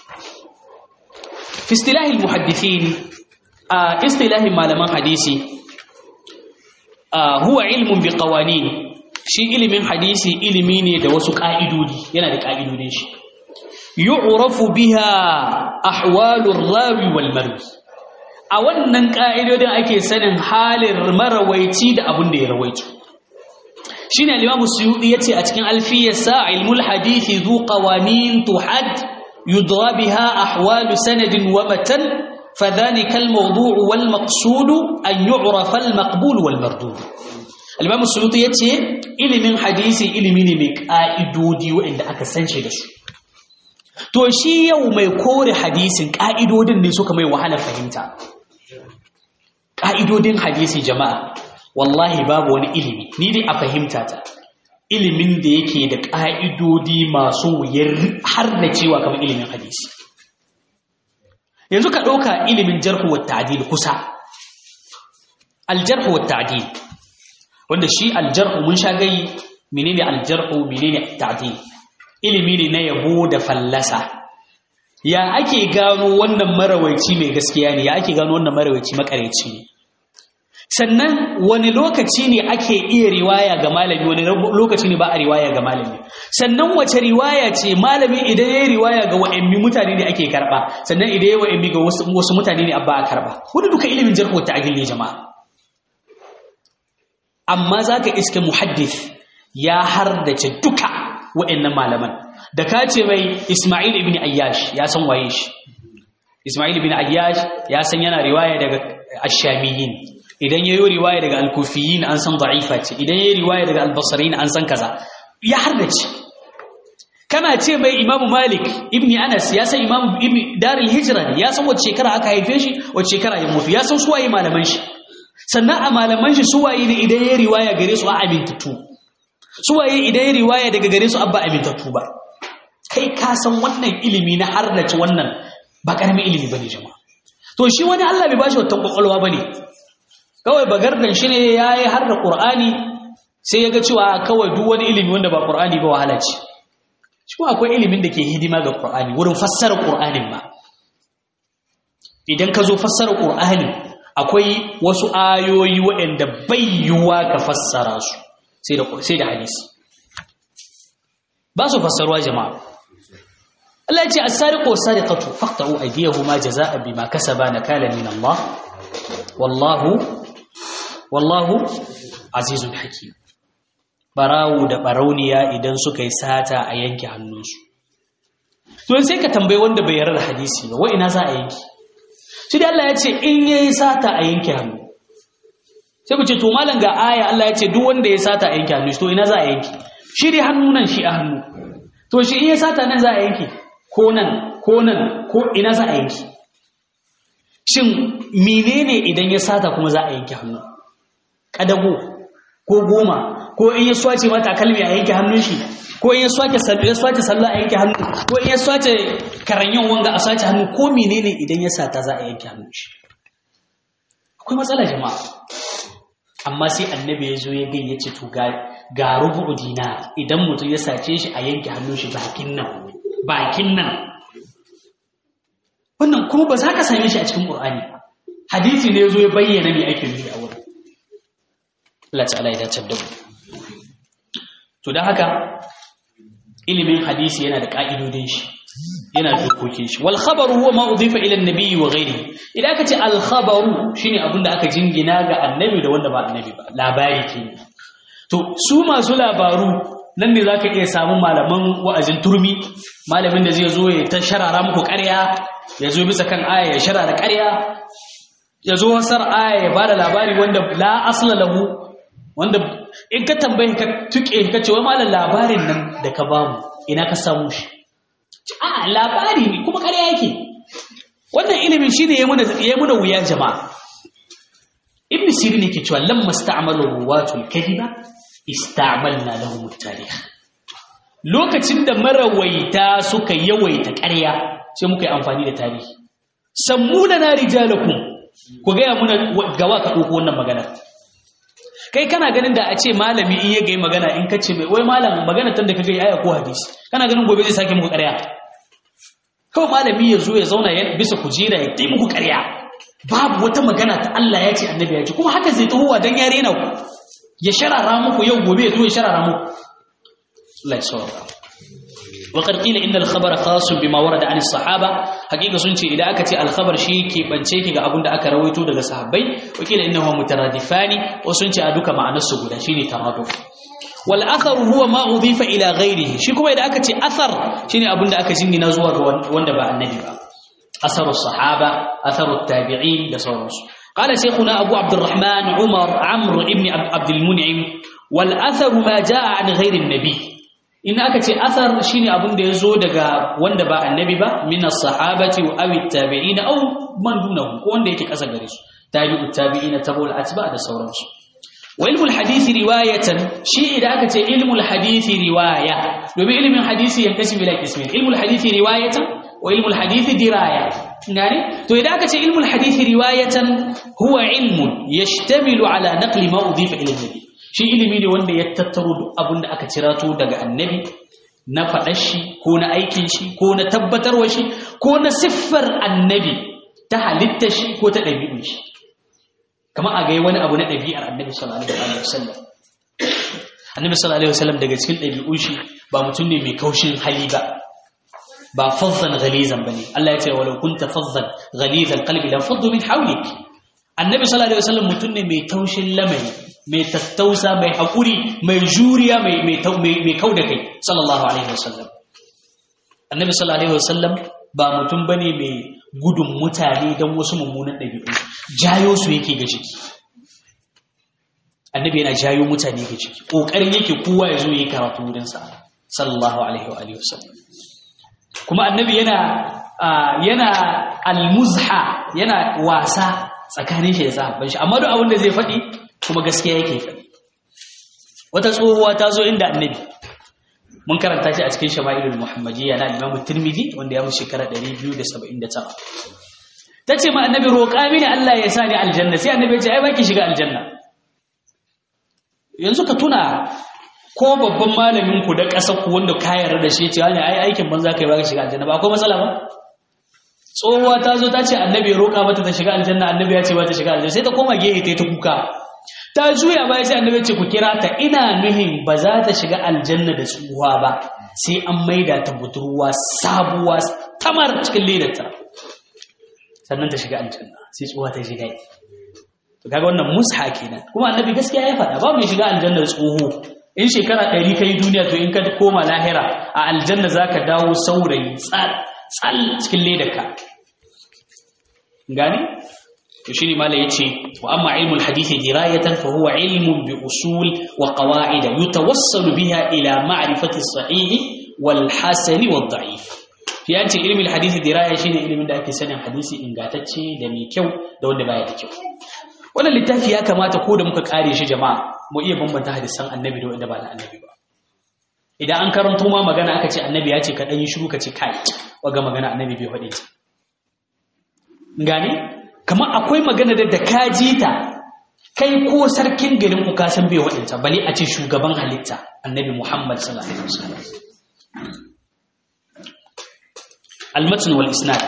fi istilah al-muhaddithin a istilahi malaman hadisi huwa ilmun bi qawanin shi ilimin hadisi ilimi ne da wasu ƙa'idodi yana da ƙa'idodin shi yu'rafu biha ahwalur rawi wal marwi a wannan ƙa'idodin ake sanin halin marawaici da abin da ya rawaito shine al-imam suyudi yace a cikin alfiyarsa ilmul hadisi zu qawanin tuhad yudra biha ahwalu sanadin wa matan فذلك الموضوع والمقصود أن يعرف المقبول والمردود الإمام السيوطي yace ilimin hadisi ilimi ne mai ka'idodi waɗanda aka san shi da su to shi yau mai kore hadisin ka'idodin ne suka mai wahala fahimta ka'idodin hadisi jama'a wallahi babu wani ilimi ni dai a fahimta ta ilimin da yake da ka'idodi masu wuyar har da cewa kamar ilimin hadisi yanzu ka ɗauka ilimin jarhu wa ta'dil kusa aljarhu wa ta'dil wanda shi aljarhu mun sha gai menene aljarhu menene ta'dil ilimi ne na yabo da fallasa ya ake gano wannan marawaici mai gaskiya ne ya ake gano wannan marawaici makareci ne sannan wani lokaci ne ake iya riwaya ga malami wani lokaci ne ba a riwaya ga malami sannan wace riwaya ce malami idan ya yi riwaya ga wa'ammi mutane ne ake karba sannan idan ya wa'ammi ga wasu mutane ne abba a karba wani duka ilimin jarhu ta agil ne jama'a amma za ka iske muhaddith ya hardace duka wa'annan malaman da ka ce mai ismail ibn ayyash ya san waye shi ismail ibn ayyash ya san yana riwaya daga ashamiyin idan yayi riwaya daga al-kufiyin an san da'ifa ce idan yayi riwaya daga al-basriyin an san kaza ya hardace kana ce mai imamu malik ibn anas ya san imamu ibn darul hijra ya san wace shekara aka haife shi wace shekara ya mutu ya san suwaye malaman shi sannan a malaman shi suwaye ne idan yayi riwaya gare su a amintattu suwaye idan yayi riwaya daga gare su abba amintattu ba kai ka san wannan ilimi na hardace wannan ba karamin ilimi bane jama'a to shi wani Allah bai bashi wata kwakwalwa bane kawai bagardan shi ne yayi har da Qur'ani sai ya ga cewa kawai duk wani ilimi wanda ba Qur'ani ba wahala ce shi kuma akwai ilimin da ke hidima ga Qur'ani wurin fassara Qur'anin ma idan ka zo fassara Qur'ani akwai wasu ayoyi waɗanda bai yiwuwa ka fassara su sai da sai da hadisi ba su fassaruwa jama'a Allah ya ce as-sariqu was-sariqatu faqta'u aydiyahuma jazaa'an bima kasaba nakala min Allah wallahu wallahu azizun hakim barawu da barauniya idan suka yi sata a yanke hannunsu to sai ka tambayi wanda bai yarda da hadisi ba wa ina za a yanki shi da Allah ya ce in yayi sata a yanke hannu sai ku ce to malam ga aya Allah ya ce duk wanda ya sata a yanke hannu to ina za a yanki shi dai hannu nan shi a hannu to shi in ya sata nan za a yanke ko nan ko nan ko ina za a yanki shin menene idan ya sata kuma za a yanke hannu kadago ko goma ko in ya swace mata kalmi a yanke hannun shi ko in ya swace ya swace sallah a yanke hannu ko in ya swace karanyan wanga a swace hannu ko menene idan ya sata za a yanke hannun shi akwai matsala jama'a amma sai annabi ya zo ya gayyace to ga ga rubu dinar idan mutum ya sace shi a yanke hannun shi bakin nan bakin nan wannan kuma ba za ka same shi a cikin Qur'ani ba hadisi ne zo ya bayyana me ake nufi a wurin Allah ta'ala ya dace da mu to dan haka ilimin hadisi yana da ka'idodin shi yana da dokokin shi wal khabaru huwa ma udifa ila an-nabi wa ghayrihi idan aka ce al khabaru shine abinda aka jingina ga annabi da wanda ba annabi ba labari kenan to su masu labaru nan ne zaka iya samun malaman wa'azin turmi malamin da zai zo ya ta sharara muku ƙarya ya zo bisa kan aya ya sharara ƙarya ya zo wasar aya ya bada labari wanda la asla lahu wanda in ka tambaye ka tuke ka ce wai malam labarin nan da ka bamu ina ka samu shi a labari ne kuma ƙarya yake wannan ilimin shine ya muna ya muna wuya jama'a ibn sirin yake cewa lamma sta'malu ruwatul kadiba ista'malna lahum at-tarikh lokacin da marawaita suka yawaita ƙarya sai muka yi amfani da tarihi sammuna na rijalakum ku gaya muna gawa ka ɗauko wannan magana kai kana ganin da a ce malami in ya gai magana in ka ce mai wai malam magana tan da ka gai aya ko hadisi kana ganin gobe zai sake muku ƙarya kawai malami ya zo ya zauna ya bisa kujera ya tai muku ƙarya babu wata magana ta Allah ya ce annabi ya ce kuma haka zai tahowa dan ya rena ku ya sharara muku yau gobe ya zo ya sharara muku Allah ya saurara وقد قيل إن الخبر خاص بما ورد عن الصحابة حقيقة سنتي إذا أكت الخبر شيء كي بنشيك أبون دا أكا رويتو دا صحابي وقيل إنه مترادفان وسنتي أدوك مع نسو دا شيني ترادف والأثر هو ما أضيف إلى غيره شي كما إذا أكت أثر شيني أبون دا أكا جنجي نزوى واندبا النبي أثر الصحابة أثر التابعين دا صورس قال شيخنا أبو عبد الرحمن عمر عمرو ابن عبد المنعم والأثر ما جاء عن غير النبي in aka ce asar shine abin da ya zo daga wanda ba annabi ba min as-sahabati wa aw at-tabi'in aw man dunahu ko wanda yake kasa gare su tabi'ut tabi'ina tabul atba da sauransu wa ilmul hadisi riwayatan shi idan aka ce ilmul hadisi riwaya domin ilmin hadisi yankashi bila ismin ilmul hadisi riwayatan wa ilmul hadisi diraya gane to idan aka ce ilmul hadisi riwayatan huwa ilmun yashtamilu ala naqli ma udifa ila nabi shi ilimi ne wanda ya tattaro duk abin da aka cirato daga annabi na faɗar shi ko na aikin shi ko na tabbatarwa shi ko na siffar annabi ta halitta shi ko ta ɗabi'un shi kama a gai wani abu na ɗabi'ar annabi sallallahu alaihi wasallam annabi sallallahu alaihi wasallam daga cikin ɗabi'un shi ba mutum ne mai kaushin hali ba ba fazzan ghalizan bane Allah ya ce walau kunta fazzan ghalizal qalbi la faddu min hawlik annabi sallallahu alaihi wasallam mutum ne mai taushin lamari mai tattausa mai haƙuri mai juriya mai kau da kai sallallahu alaihi wasallam annabi sallallahu alaihi wasallam ba mutum bane mai gudun mutane don wasu mummunan ɗabi'u jayo su yake ga jiki annabi yana jayo mutane ga jiki ƙoƙarin yake kowa ya zo yi karatu wurinsa sallallahu alaihi wa alihi wasallam kuma annabi yana yana almuzha yana wasa tsakanin shi da sahabban shi amma duk abin da zai faɗi kuma gaskiya yake faɗi wata tsohuwa ta zo inda annabi mun karanta shi a cikin shama'ilul muhammadiyya na imamu tirmidhi wanda ya mu shekara 279 ta ce ma annabi roƙa mini Allah ya sa ni aljanna sai annabi ya ce ai baki shiga aljanna yanzu ka tuna ko babban malamin ku da ƙasar ku wanda ka yarda da shi cewa ne ai aikin banza kai baka shiga aljanna ba akwai matsala ba tsohuwa ta zo ta ce annabi ya roƙa mata ta shiga aljanna annabi ya ce ba ta shiga aljanna sai ta koma gehe ta yi ta kuka ta juya baya sai annabi ce ku kira ta ina nuhin ba za ta shiga aljanna da tsuwa ba sai an maida ta budurwa sabuwa tamar cikin ledarta sannan ta shiga aljanna sai tsuwa ta shiga to kaga wannan musha kenan kuma annabi gaskiya ya faɗa ba mai shiga aljanna da tsoho in shekara ɗari ka yi duniya to in ka koma lahira a aljanna za ka dawo saurayi tsal cikin ledarka gani to shine mala yace wa amma ilmul hadisi dirayatan fa huwa ilmun bi usul wa qawaid yutawassalu biha ila ma'rifati as-sahih wal hasan wad da'if yace ilmul hadisi diraya shine ilmin da ake sanin hadisi ingantacce da mai kyau da wanda baya da kyau wannan littafi ya kamata ko da muka kare shi jama'a mu iya bambanta hadisan annabi da wanda ba na annabi ba idan an karanto ma magana aka ce annabi ya ce ka dan yi shiru ka ce kai waga magana annabi bai faɗe ta gane kamar akwai magana da ka ji ta kai ko sarkin garin ku ka san bai faɗe ta bale a ce shugaban halitta annabi Muhammad sallallahu alaihi wasallam al-matn wal isnad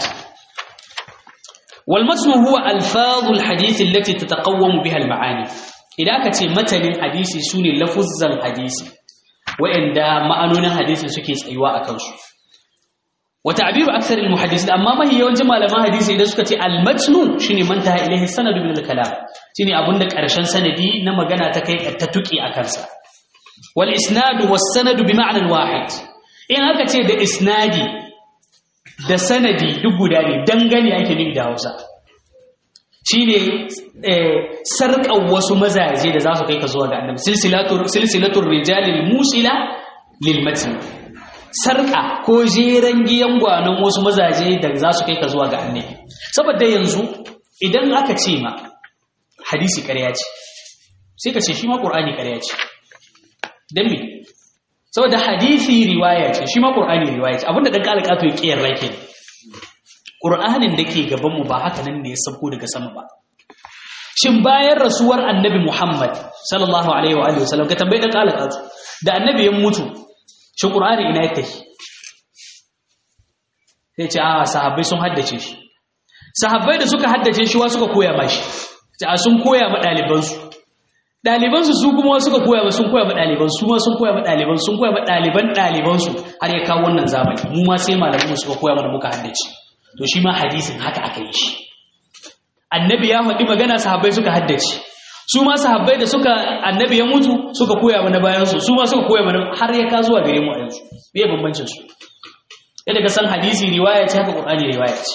wal matn huwa alfaz al-hadith allati tataqawwamu biha al-ma'ani idan aka ce matanin hadisi sune lafuzzan hadisi wa'anda ma'anonin hadisin suke tsayuwa a kansu wa ta'biru akthar al-muhaddisin amma mahi yawancin malaman hadisi idan suka ce al-matnu shine man taha ilayhi sanadu min al-kalam shine abunda karshen sanadi na magana ta kai ta tuki a kansa wal isnadu was sanadu bi ma'na al-wahid in aka ce da isnadi da sanadi duk guda ne dangane yake nufi da Hausa shine sarƙar wasu mazaje da za su kai ka zuwa ga annabi silsilatul rijalil musila lil matn sarƙa ko jeren giyan gwanon wasu mazaje da za su kai ka zuwa ga annabi saboda yanzu idan aka ce ma hadisi ƙarya ce sai ka ce shi ma ƙur'ani ƙarya ce don me saboda hadisi riwaya ce shi ma ƙur'ani riwaya ce abinda ɗan ƙalƙato ya ƙiyar rai ke ƙur'anin da ke gabanmu ba haka nan ne ya sauko daga sama ba shin bayan rasuwar annabi muhammad sallallahu alaihi wa sallam ka tambayi ɗan ƙalƙato da annabi ya mutu shi ƙur'ani ina ya tafi sai ce a sahabbai sun haddace shi sahabbai da suka haddace shi wa suka koya mashi a sun koya ma ɗalibansu ɗalibansu su kuma suka koya ma sun koya ma ɗalibansu su ma sun koya ma ɗalibansu sun koya ma ɗaliban ɗalibansu har ya kawo wannan zamani mu ma sai malamanmu suka koya mana muka haddace to shi ma hadisin haka aka yi shi annabi ya faɗi magana sahabbai suka haddace su ma sahabbai da suka annabi ya mutu suka koya mana bayansu su ma suka koya mana har ya ka zuwa gare mu a yanzu me bambancin su yadda ka san hadisi riwaya ce haka qur'ani riwaya ce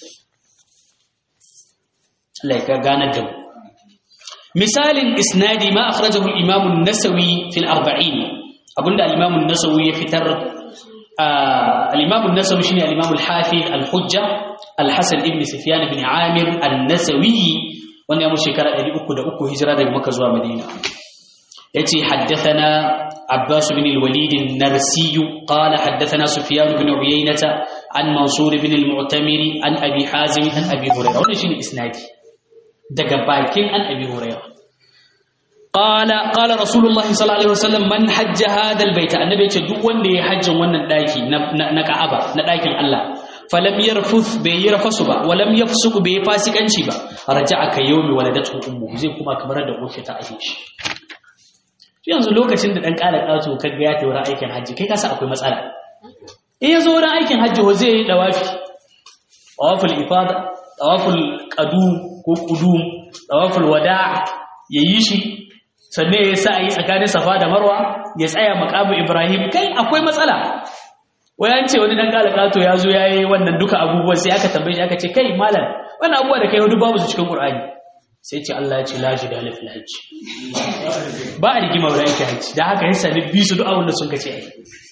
Allah ya ganar da mu misalin isnadi ma akhrajahu al-imam an-nasawi fi al-arba'in abunda al-imam an-nasawi ya fitar al-imam an-nasawi shine al-imam al-hafiz al-hujja al-hasan ibn sufyan ibn amir an-nasawi wanda ya mu shekara 303 hijira daga makka zuwa madina yace haddathana abbas ibn al-walid an-narsi qala haddathana sufyan ibn uyaynah an mansur ibn al-mu'tamiri an abi hazim an abi hurairah wannan shine isnadi daga bakin an abi hurairah qala qala rasulullah sallallahu alaihi wasallam man hajja hadha albayt annabi yace duk wanda ya hajjin wannan daki na ka'aba na dakin Allah falam yarfuth bai yi rafasu ba walam yafsuku bai fasikanci ba raja'a ka yawmi waladatu ummu zai kuma kamar da uwarsa ta aihe shi yanzu lokacin da dan kala kato kaga ya tayi aikin hajji kai kasa akwai matsala in yazo wurin aikin hajji ho zai yi dawafi tawaful ifada tawaful qadu ko kudum tawaful wada' yayi shi sannan ya sa yi tsakanin safa da marwa ya tsaya makamu ibrahim kai akwai matsala wayan ce wani dan kalakato ya zo yayi wannan duka abubuwan sai aka tambaye shi aka ce kai malam wannan abubuwa da kai hudu babu su cikin qur'ani sai ce Allah ya ce la jidala fil hajj ba a rigima wurin yake hajji da haka ya sami bi su duk abin da sun kace ai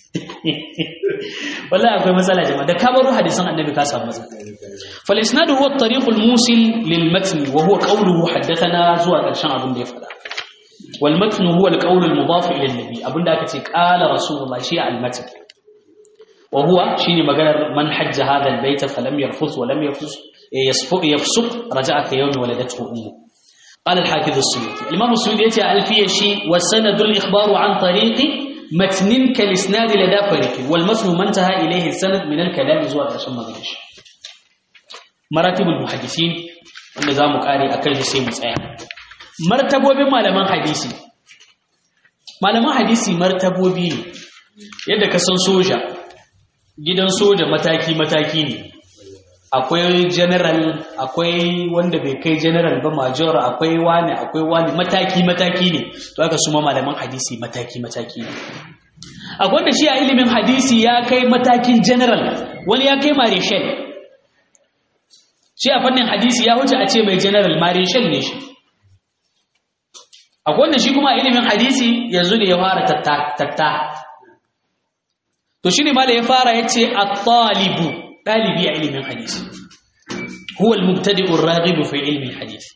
wallahi akwai matsala jama'a da kabaru hadisan annabi ka samu matsala fal isnadu huwa at-tariq al-musil lil matn wa huwa qawluhu haddathana zuwa karshen abin da ya faɗa wal matn huwa al-qawl al-mudaf ila an-nabi abinda aka ce qala rasulullah shi al-matn wa huwa shine maganar man hajja hadha al-bayt falam yarfus wa lam yafus yasfuq yafsuq raja'a ka yawmi waladatu ummu قال الحافظ السيوطي الإمام السيوطي يأتي ألفية شيء والسند الإخبار عن طريق متن كالإسناد لدى فريق والمتن ما انتهى إليه السند من الكلام زوال عشان ما غيرش مراتب المحدثين wanda za mu kare a kan shi sai mu tsaya martabobin malaman hadisi malaman hadisi martabobi ne yadda ka san soja gidan soja mataki-mataki ne akwai general akwai wanda bai kai general ba major akwai wani akwai wani mataki-mataki ne to aka suma malaman hadisi mataki-mataki ne akwai wanda shi a ilimin hadisi ya kai matakin general wani ya kai marishal shi a fannin hadisi ya wuce a ce mai general marishal ne shi akwai wanda shi kuma a ilimin hadisi yanzu ne ya fara tatta to shi ne ma da ya fara ya ce a talibu ɗalibi a ilimin hadisi huwa al-mubtadi'u ar-raghibu fi ilmi al-hadith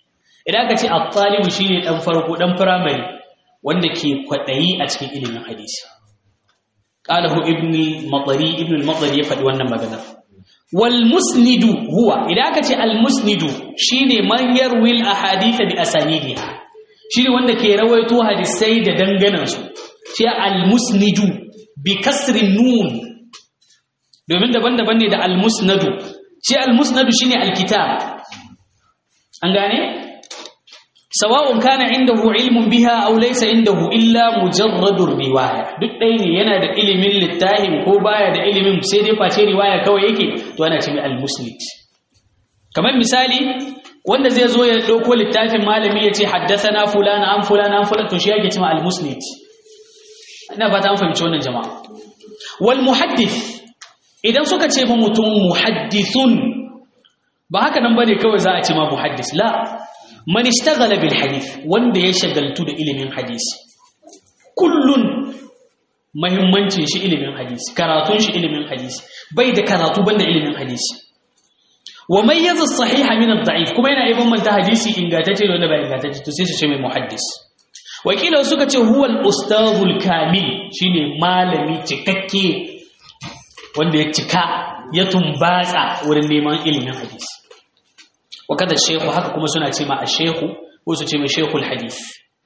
idan aka ce at-talibu shine dan farko dan primary wanda ke kwadayi a cikin ilimin hadisi qalahu ibn al-madari ibn al-madari ya faɗi wannan magana wal musnidu huwa idan aka ce al musnidu shine man yarwi al ahadith bi asanidiha shine wanda ke rawaito hadisai da danganan su shi al musnidu bi kasrin nun domin daban-daban ne da al musnadu shi al musnadu shine al kitab an gane sawa'un kana indahu ilmun biha aw laysa indahu illa mujarradur riwaya duk ɗaya ne yana da ilimin littafin ko baya da ilimin sai dai face riwaya kawai yake to ana ce mai al-musnid kamar misali wanda zai zo ya dauko littafin malami ya ce haddathana fulana an fulana an fulana to shi yake cewa al-musnid ina fata an fahimci wannan jama'a wal muhaddith idan suka ce ma mutum muhaddithun ba haka nan bane kawai za a ce ma muhaddis la man ishtaghala bil hadith wanda ya shagaltu da ilimin hadisi kullun muhimmancin shi ilimin hadisi karatun shi ilimin hadisi bai da karatu banda ilimin hadisi wa mayyaza as-sahiha min ad-da'if kuma yana ibn manta hadisi ingantacce da wanda ba ingantacce to sai su ce mai muhaddis wakila suka ce huwa al-ustadhul kamil shine malami cikakke wanda ya cika ya tumbatsa wurin neman ilimin hadisi وكذا الشيخ haka kuma suna ce ma الشيخ ko su ce mai sheikhul hadith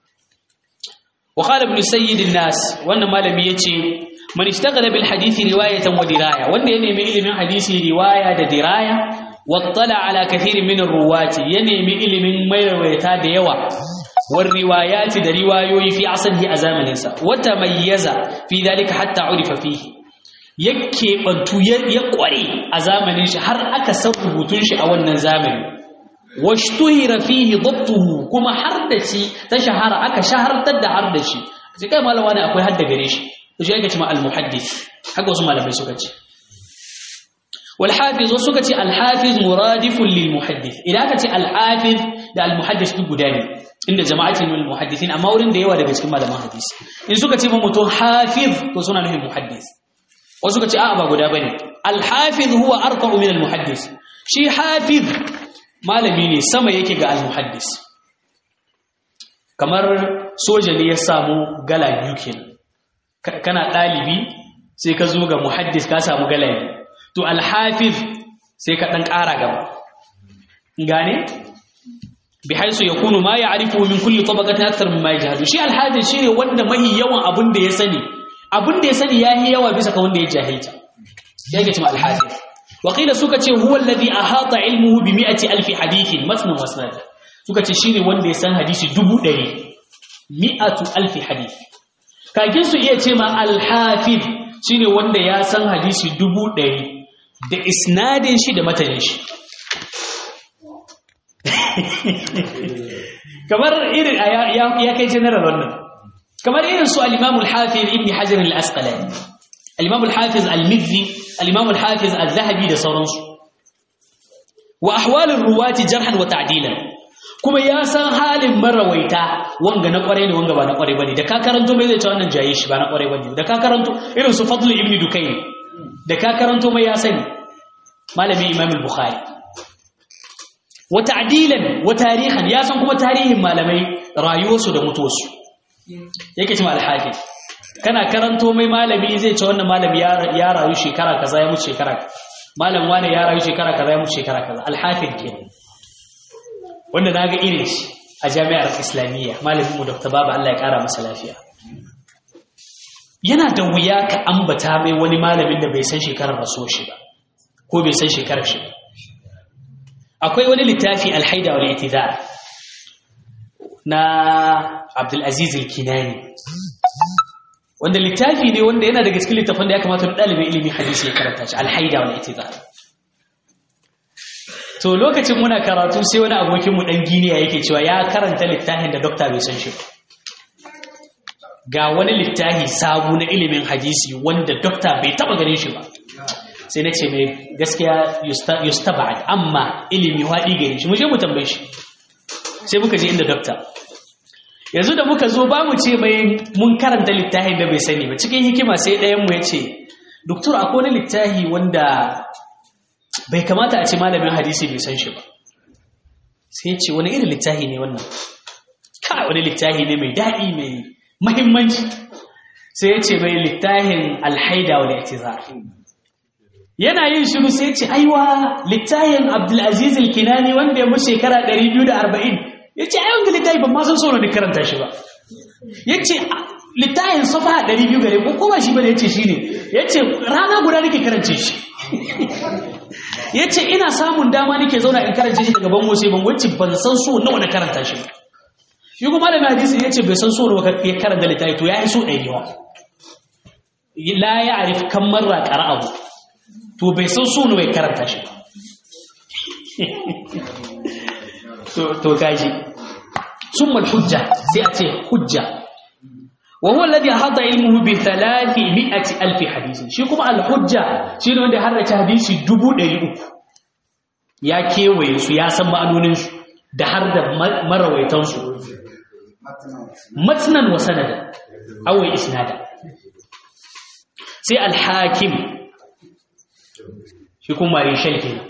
وقال ابن سيد الناس wannan malami yace man ishtaghala bil hadith riwayatan wa diraya wanda ya nemi ilimin hadisi riwaya da diraya wattala ala kathirin min ar-ruwati ya nemi ilimin mai rawayata da yawa war riwayati da riwayoyi fi aslihi a zamanin sa wata mayyaza fi dalika hatta urifa fihi yake bantu ya kware a zamanin shi har aka san rubutun shi a wannan zamani washtuhira fihi dabtuhu kuma har da shi ta shahara aka shahartar da har da shi sai kai malama ne akwai hadda gare shi to shi yake cewa al muhaddith haka wasu malamai suka ce wal hafiz wasu suka ce al hafiz muradifun lil muhaddith idan aka ce al hafiz da al muhaddith duk guda ne inda jama'atin min al muhaddithin amma wurin da yawa daga cikin malaman hadisi in suka ce mutum hafiz to suna nufin muhaddith wasu suka ce a'a ba guda bane al hafiz huwa arqa'u min al muhaddith shi hafiz malami ne sama yake ga al-muhaddis kamar soja ne ya samu gala biyu kenan kana dalibi sai ka zo ga muhaddis ka samu gala biyu to al-hafiz sai ka dan ƙara gaba gane bi haisu yakunu ma ya'rifu min kulli tabaqatin akthar mimma yajhadu shi al-hafiz shine wanda mahi yawan abin da ya sani abin da ya sani yayi yawa bisa ka wanda ya jahilta yake cewa al-hafiz وقيل suka ce huwa alladhi ahata ilmuhu bi mi'ati alfi hadithin matnan wasnad suka ce shine wanda ya san hadisi dubu ɗari mi'atu alfi hadith kakin su iya ce ma al-hafiz shine wanda ya san hadisi dubu ɗari da isnadin shi da matanin shi kamar irin ya kai general wannan kamar irin su al-imam al-hafiz ibn hajar al-asqalani al-imam al-hafiz al-mizzi al-imam al-hafiz al-zahabi da sauransu wa ahwalin ruwati jarhan wa ta'dilan kuma ya san halin marawaita wanga na kware ne wanga ba na kware bane da ka karanto mai zai ce wannan jaye shi ba na kware bane da ka karanto irin su fadl ibn dukayn da ka karanto mai ya sani malami imam al-bukhari wa ta'dilan wa tarihan ya san kuma tarihin malamai rayuwarsu da mutuwarsu yake cewa al-hafiz kana karanto mai malami zai ce wannan malami ya rayu shekara kaza ya mutu shekara malam wani ya rayu shekara kaza ya mutu shekara kaza alhafid ke wanda na ga irin shi a jami'ar islamiyya malamin mu dr baba Allah ya kara masa lafiya yana da wuya ka ambata mai wani malamin da bai san shekarar rasuwar shi ba ko bai san shekarar shi ba akwai wani littafi alhaida wal itidal na Abdul Aziz al-Kinani wanda littafi ne wanda yana daga cikin littafin da ya kamata ɗalibin ilimin hadisi ya karanta shi alhaida wal itidal to lokacin muna karatu sai wani abokin mu dan giniya yake cewa ya karanta littafin da dokta bai san shi ga wani littafi sabu na ilimin hadisi wanda dokta bai taba ganin shi ba sai na ce mai gaskiya yustaba'ad amma ilimi waɗi gare shi mu je mu tambaye shi sai muka je inda dokta yanzu da muka zo ba mu ce mai mun karanta littafin da bai sani ba cikin hikima sai ɗayan mu ya ce doktor akwai wani littafi wanda bai kamata a ce malamin hadisi bai san shi ba sai ce wani irin littafi ne wannan kai wani littafi ne mai daɗi mai mahimmanci sai ya ce mai littafin alhaida wal i'tizar yana yin shiru sai ya ce aiwa littafin abdulaziz al-kinani wanda ya mu shekara 240 ya ce ai wanga littafi ban ma san so ne karanta shi ba ya ce littafin safa 200 gare ko kuma shi bane ya ce shi ne ya ce rana guda nake karance shi ya ce ina samun dama nake zauna in karance shi daga bango sai bango ce ban san so nawa na karanta shi shi kuma da hadisi ya ce bai san so nawa ya karanta littafi to ya yi so ɗari yawa la ya arif kan marra ƙara abu to bai san so nawa ya karanta shi to gaji sun hujja sai a ce hujja وهو الذي أحاط علمه بثلاثمائة ألف حديث شي كما الحجة شي ne wanda harrace hadisi 300 ya kewaye su ya san ma'anonin su da har da marawaitan su matnan wa sanada aw isnada sai al-hakim shi kuma rishal kenan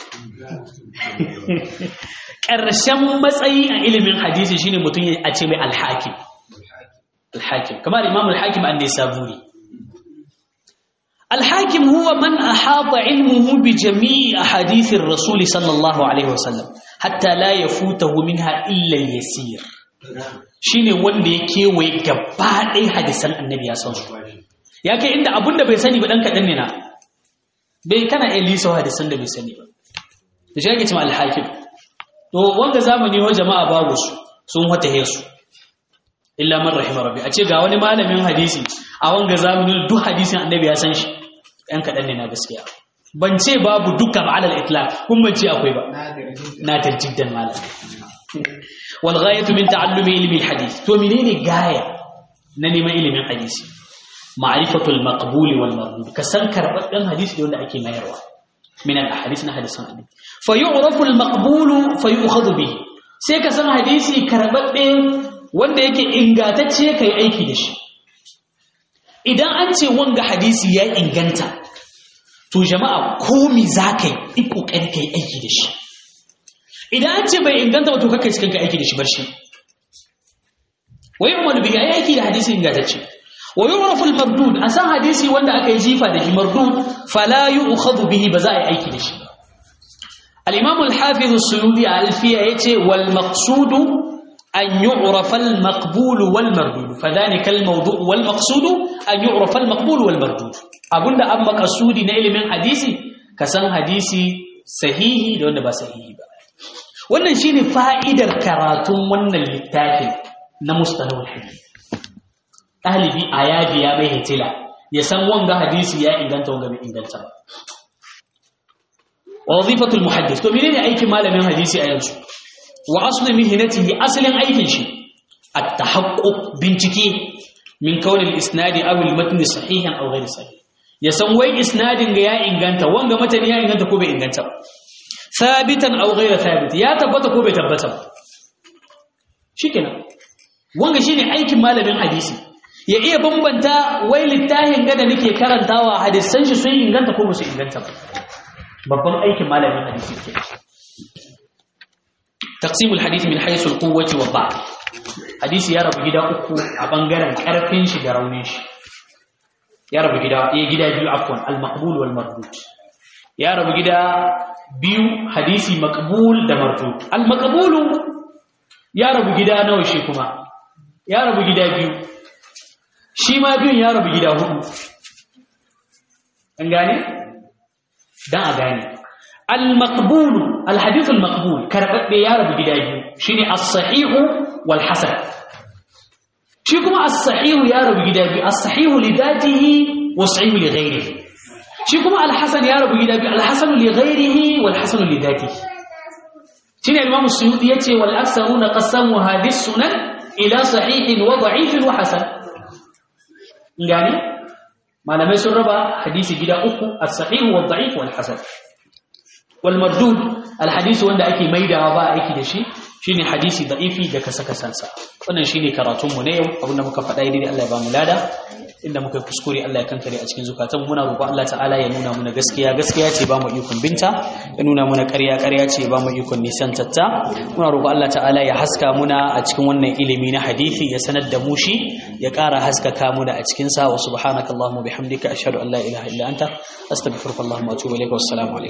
ƙarshen matsayi a ilimin hadisi shine mutum a ce mai al-hakim الحاكم كما الإمام الحاكم النسابوري الحاكم هو من أحاط علمه بجميع أحاديث الرسول صلى الله عليه وسلم حتى لا يفوته منها إلا اليسير shine wanda ya kewaye gaba ɗaya hadisan annabi ya san su ya kai inda abun da bai sani ba ɗan kaɗan ne na bai kana iya lisa hadisan da bai sani ba da shi ake cima alhakim to wanga zamani wa jama'a babu su sun wata su illa man rahima rabbi a ce ga wani malamin hadisi a wanga zamanin duk hadisin annabi ya san shi ɗan kaɗan ne na gaskiya ban ce babu dukkan alal itlaq kun ban ce akwai ba na tarjiddan malam wal ghayatu min ta'allumi ilmi al hadith to menene gaya na neman ilimin hadisi ma'rifatul maqbul wal mardud ka san karbabben hadisi da wanda ake mayarwa min al ahadith na hadisan annabi fa yu'rafu al maqbul fa yu'khadhu bihi sai ka san hadisi karbabbe wanda yake ingatacce kai aiki da shi idan an ce wanga hadisi ya inganta to jama'a komi za ka yi ƙoƙari kai aiki da shi idan an ce bai inganta ba to kakai cikin kai aiki da shi bar shi wai umar bi ya aiki da hadisi ingantacce wa yu'rafu al-mardud a san hadisi wanda aka yi jifa da shi mardud fala yu'khadhu bihi ba za a yi aiki da shi al-imam al-hafiz as-suyuti al-fiya yace wal maqsudu أن يعرف المقبول والمردود فذلك الموضوع والمقصود أن يعرف المقبول والمردود أقول ده أما قصودي نيل من حديثي كسان حديثي صحيحي ده ولا صحيحي ba wannan shine fa'idar karatun wannan littafin na mustalahul hadith ɗalibi a yaji ya mai hitila ya san wanga hadisi ya inganta wanga bai inganta ba wazifatul muhaddis to menene aikin malamin hadisi a yanzu wa asli mihnatihi asalin aikin shi at-tahaqquq bincike min kauni al-isnadi aw al-matn sahihan aw ghayr sahih ya san wai isnadin ga ya inganta wanga matani ya inganta ko bai inganta ba thabitan aw ghayr thabit ya tabbata ko bai tabbata ba shikenan wanga shine aikin malamin hadisi ya iya bambanta wai littafin ga da nake karantawa hadisan shi sun inganta ko ba su inganta ba babban aikin malamin hadisi kenan تقسيم الحديث من حيث القوة والضعف حديث يا رب جدا أكو أبنغرن كرفين شي درونيش يا رب جدا إيه جدا بيو عفوا المقبول والمردود يا رب جدا بيو حديثي مقبول ده مردود المقبول يا رب جدا نوشي كما يا رب جدا بيو شي ما بيو يا رب جدا هدو أنغاني ده أغاني المقبول الحديث المقبول كربت يا رب جداجي شيني الصحيح والحسن شي كما الصحيح يا رب جداجي الصحيح لذاته والصحيح لغيره شي كما الحسن يا رب جداجي الحسن لغيره والحسن لذاته شيني الإمام السيوطي يتي والأكثرون قسموا هذه السنن إلى صحيح وضعيف وحسن يعني ما لم يسر ربا حديث جدا أخو الصحيح والضعيف والحسن والمردود الحديث wanda ake maidawa ba aiki da shi shine hadisi da'ifi da kasa kasansa wannan shine karatun mu ne yau abinda muka faɗa dai Allah ya ba mu lada inda muka kuskure Allah ya kankare a cikin zukatan muna roƙon Allah ta'ala ya nuna muna gaskiya gaskiya ce ba mu ikon binta ya nuna muna ƙarya ƙarya ce ba mu ikon nisan tatta muna roƙon Allah ta'ala ya haska muna a cikin wannan ilimi na hadisi ya sanar da mu shi ya ƙara haskaka muna a cikin sa wa subhanakallahumma bihamdika ashhadu an la ilaha illa anta astaghfiruka wa atubu ilaik wassalamu alaikum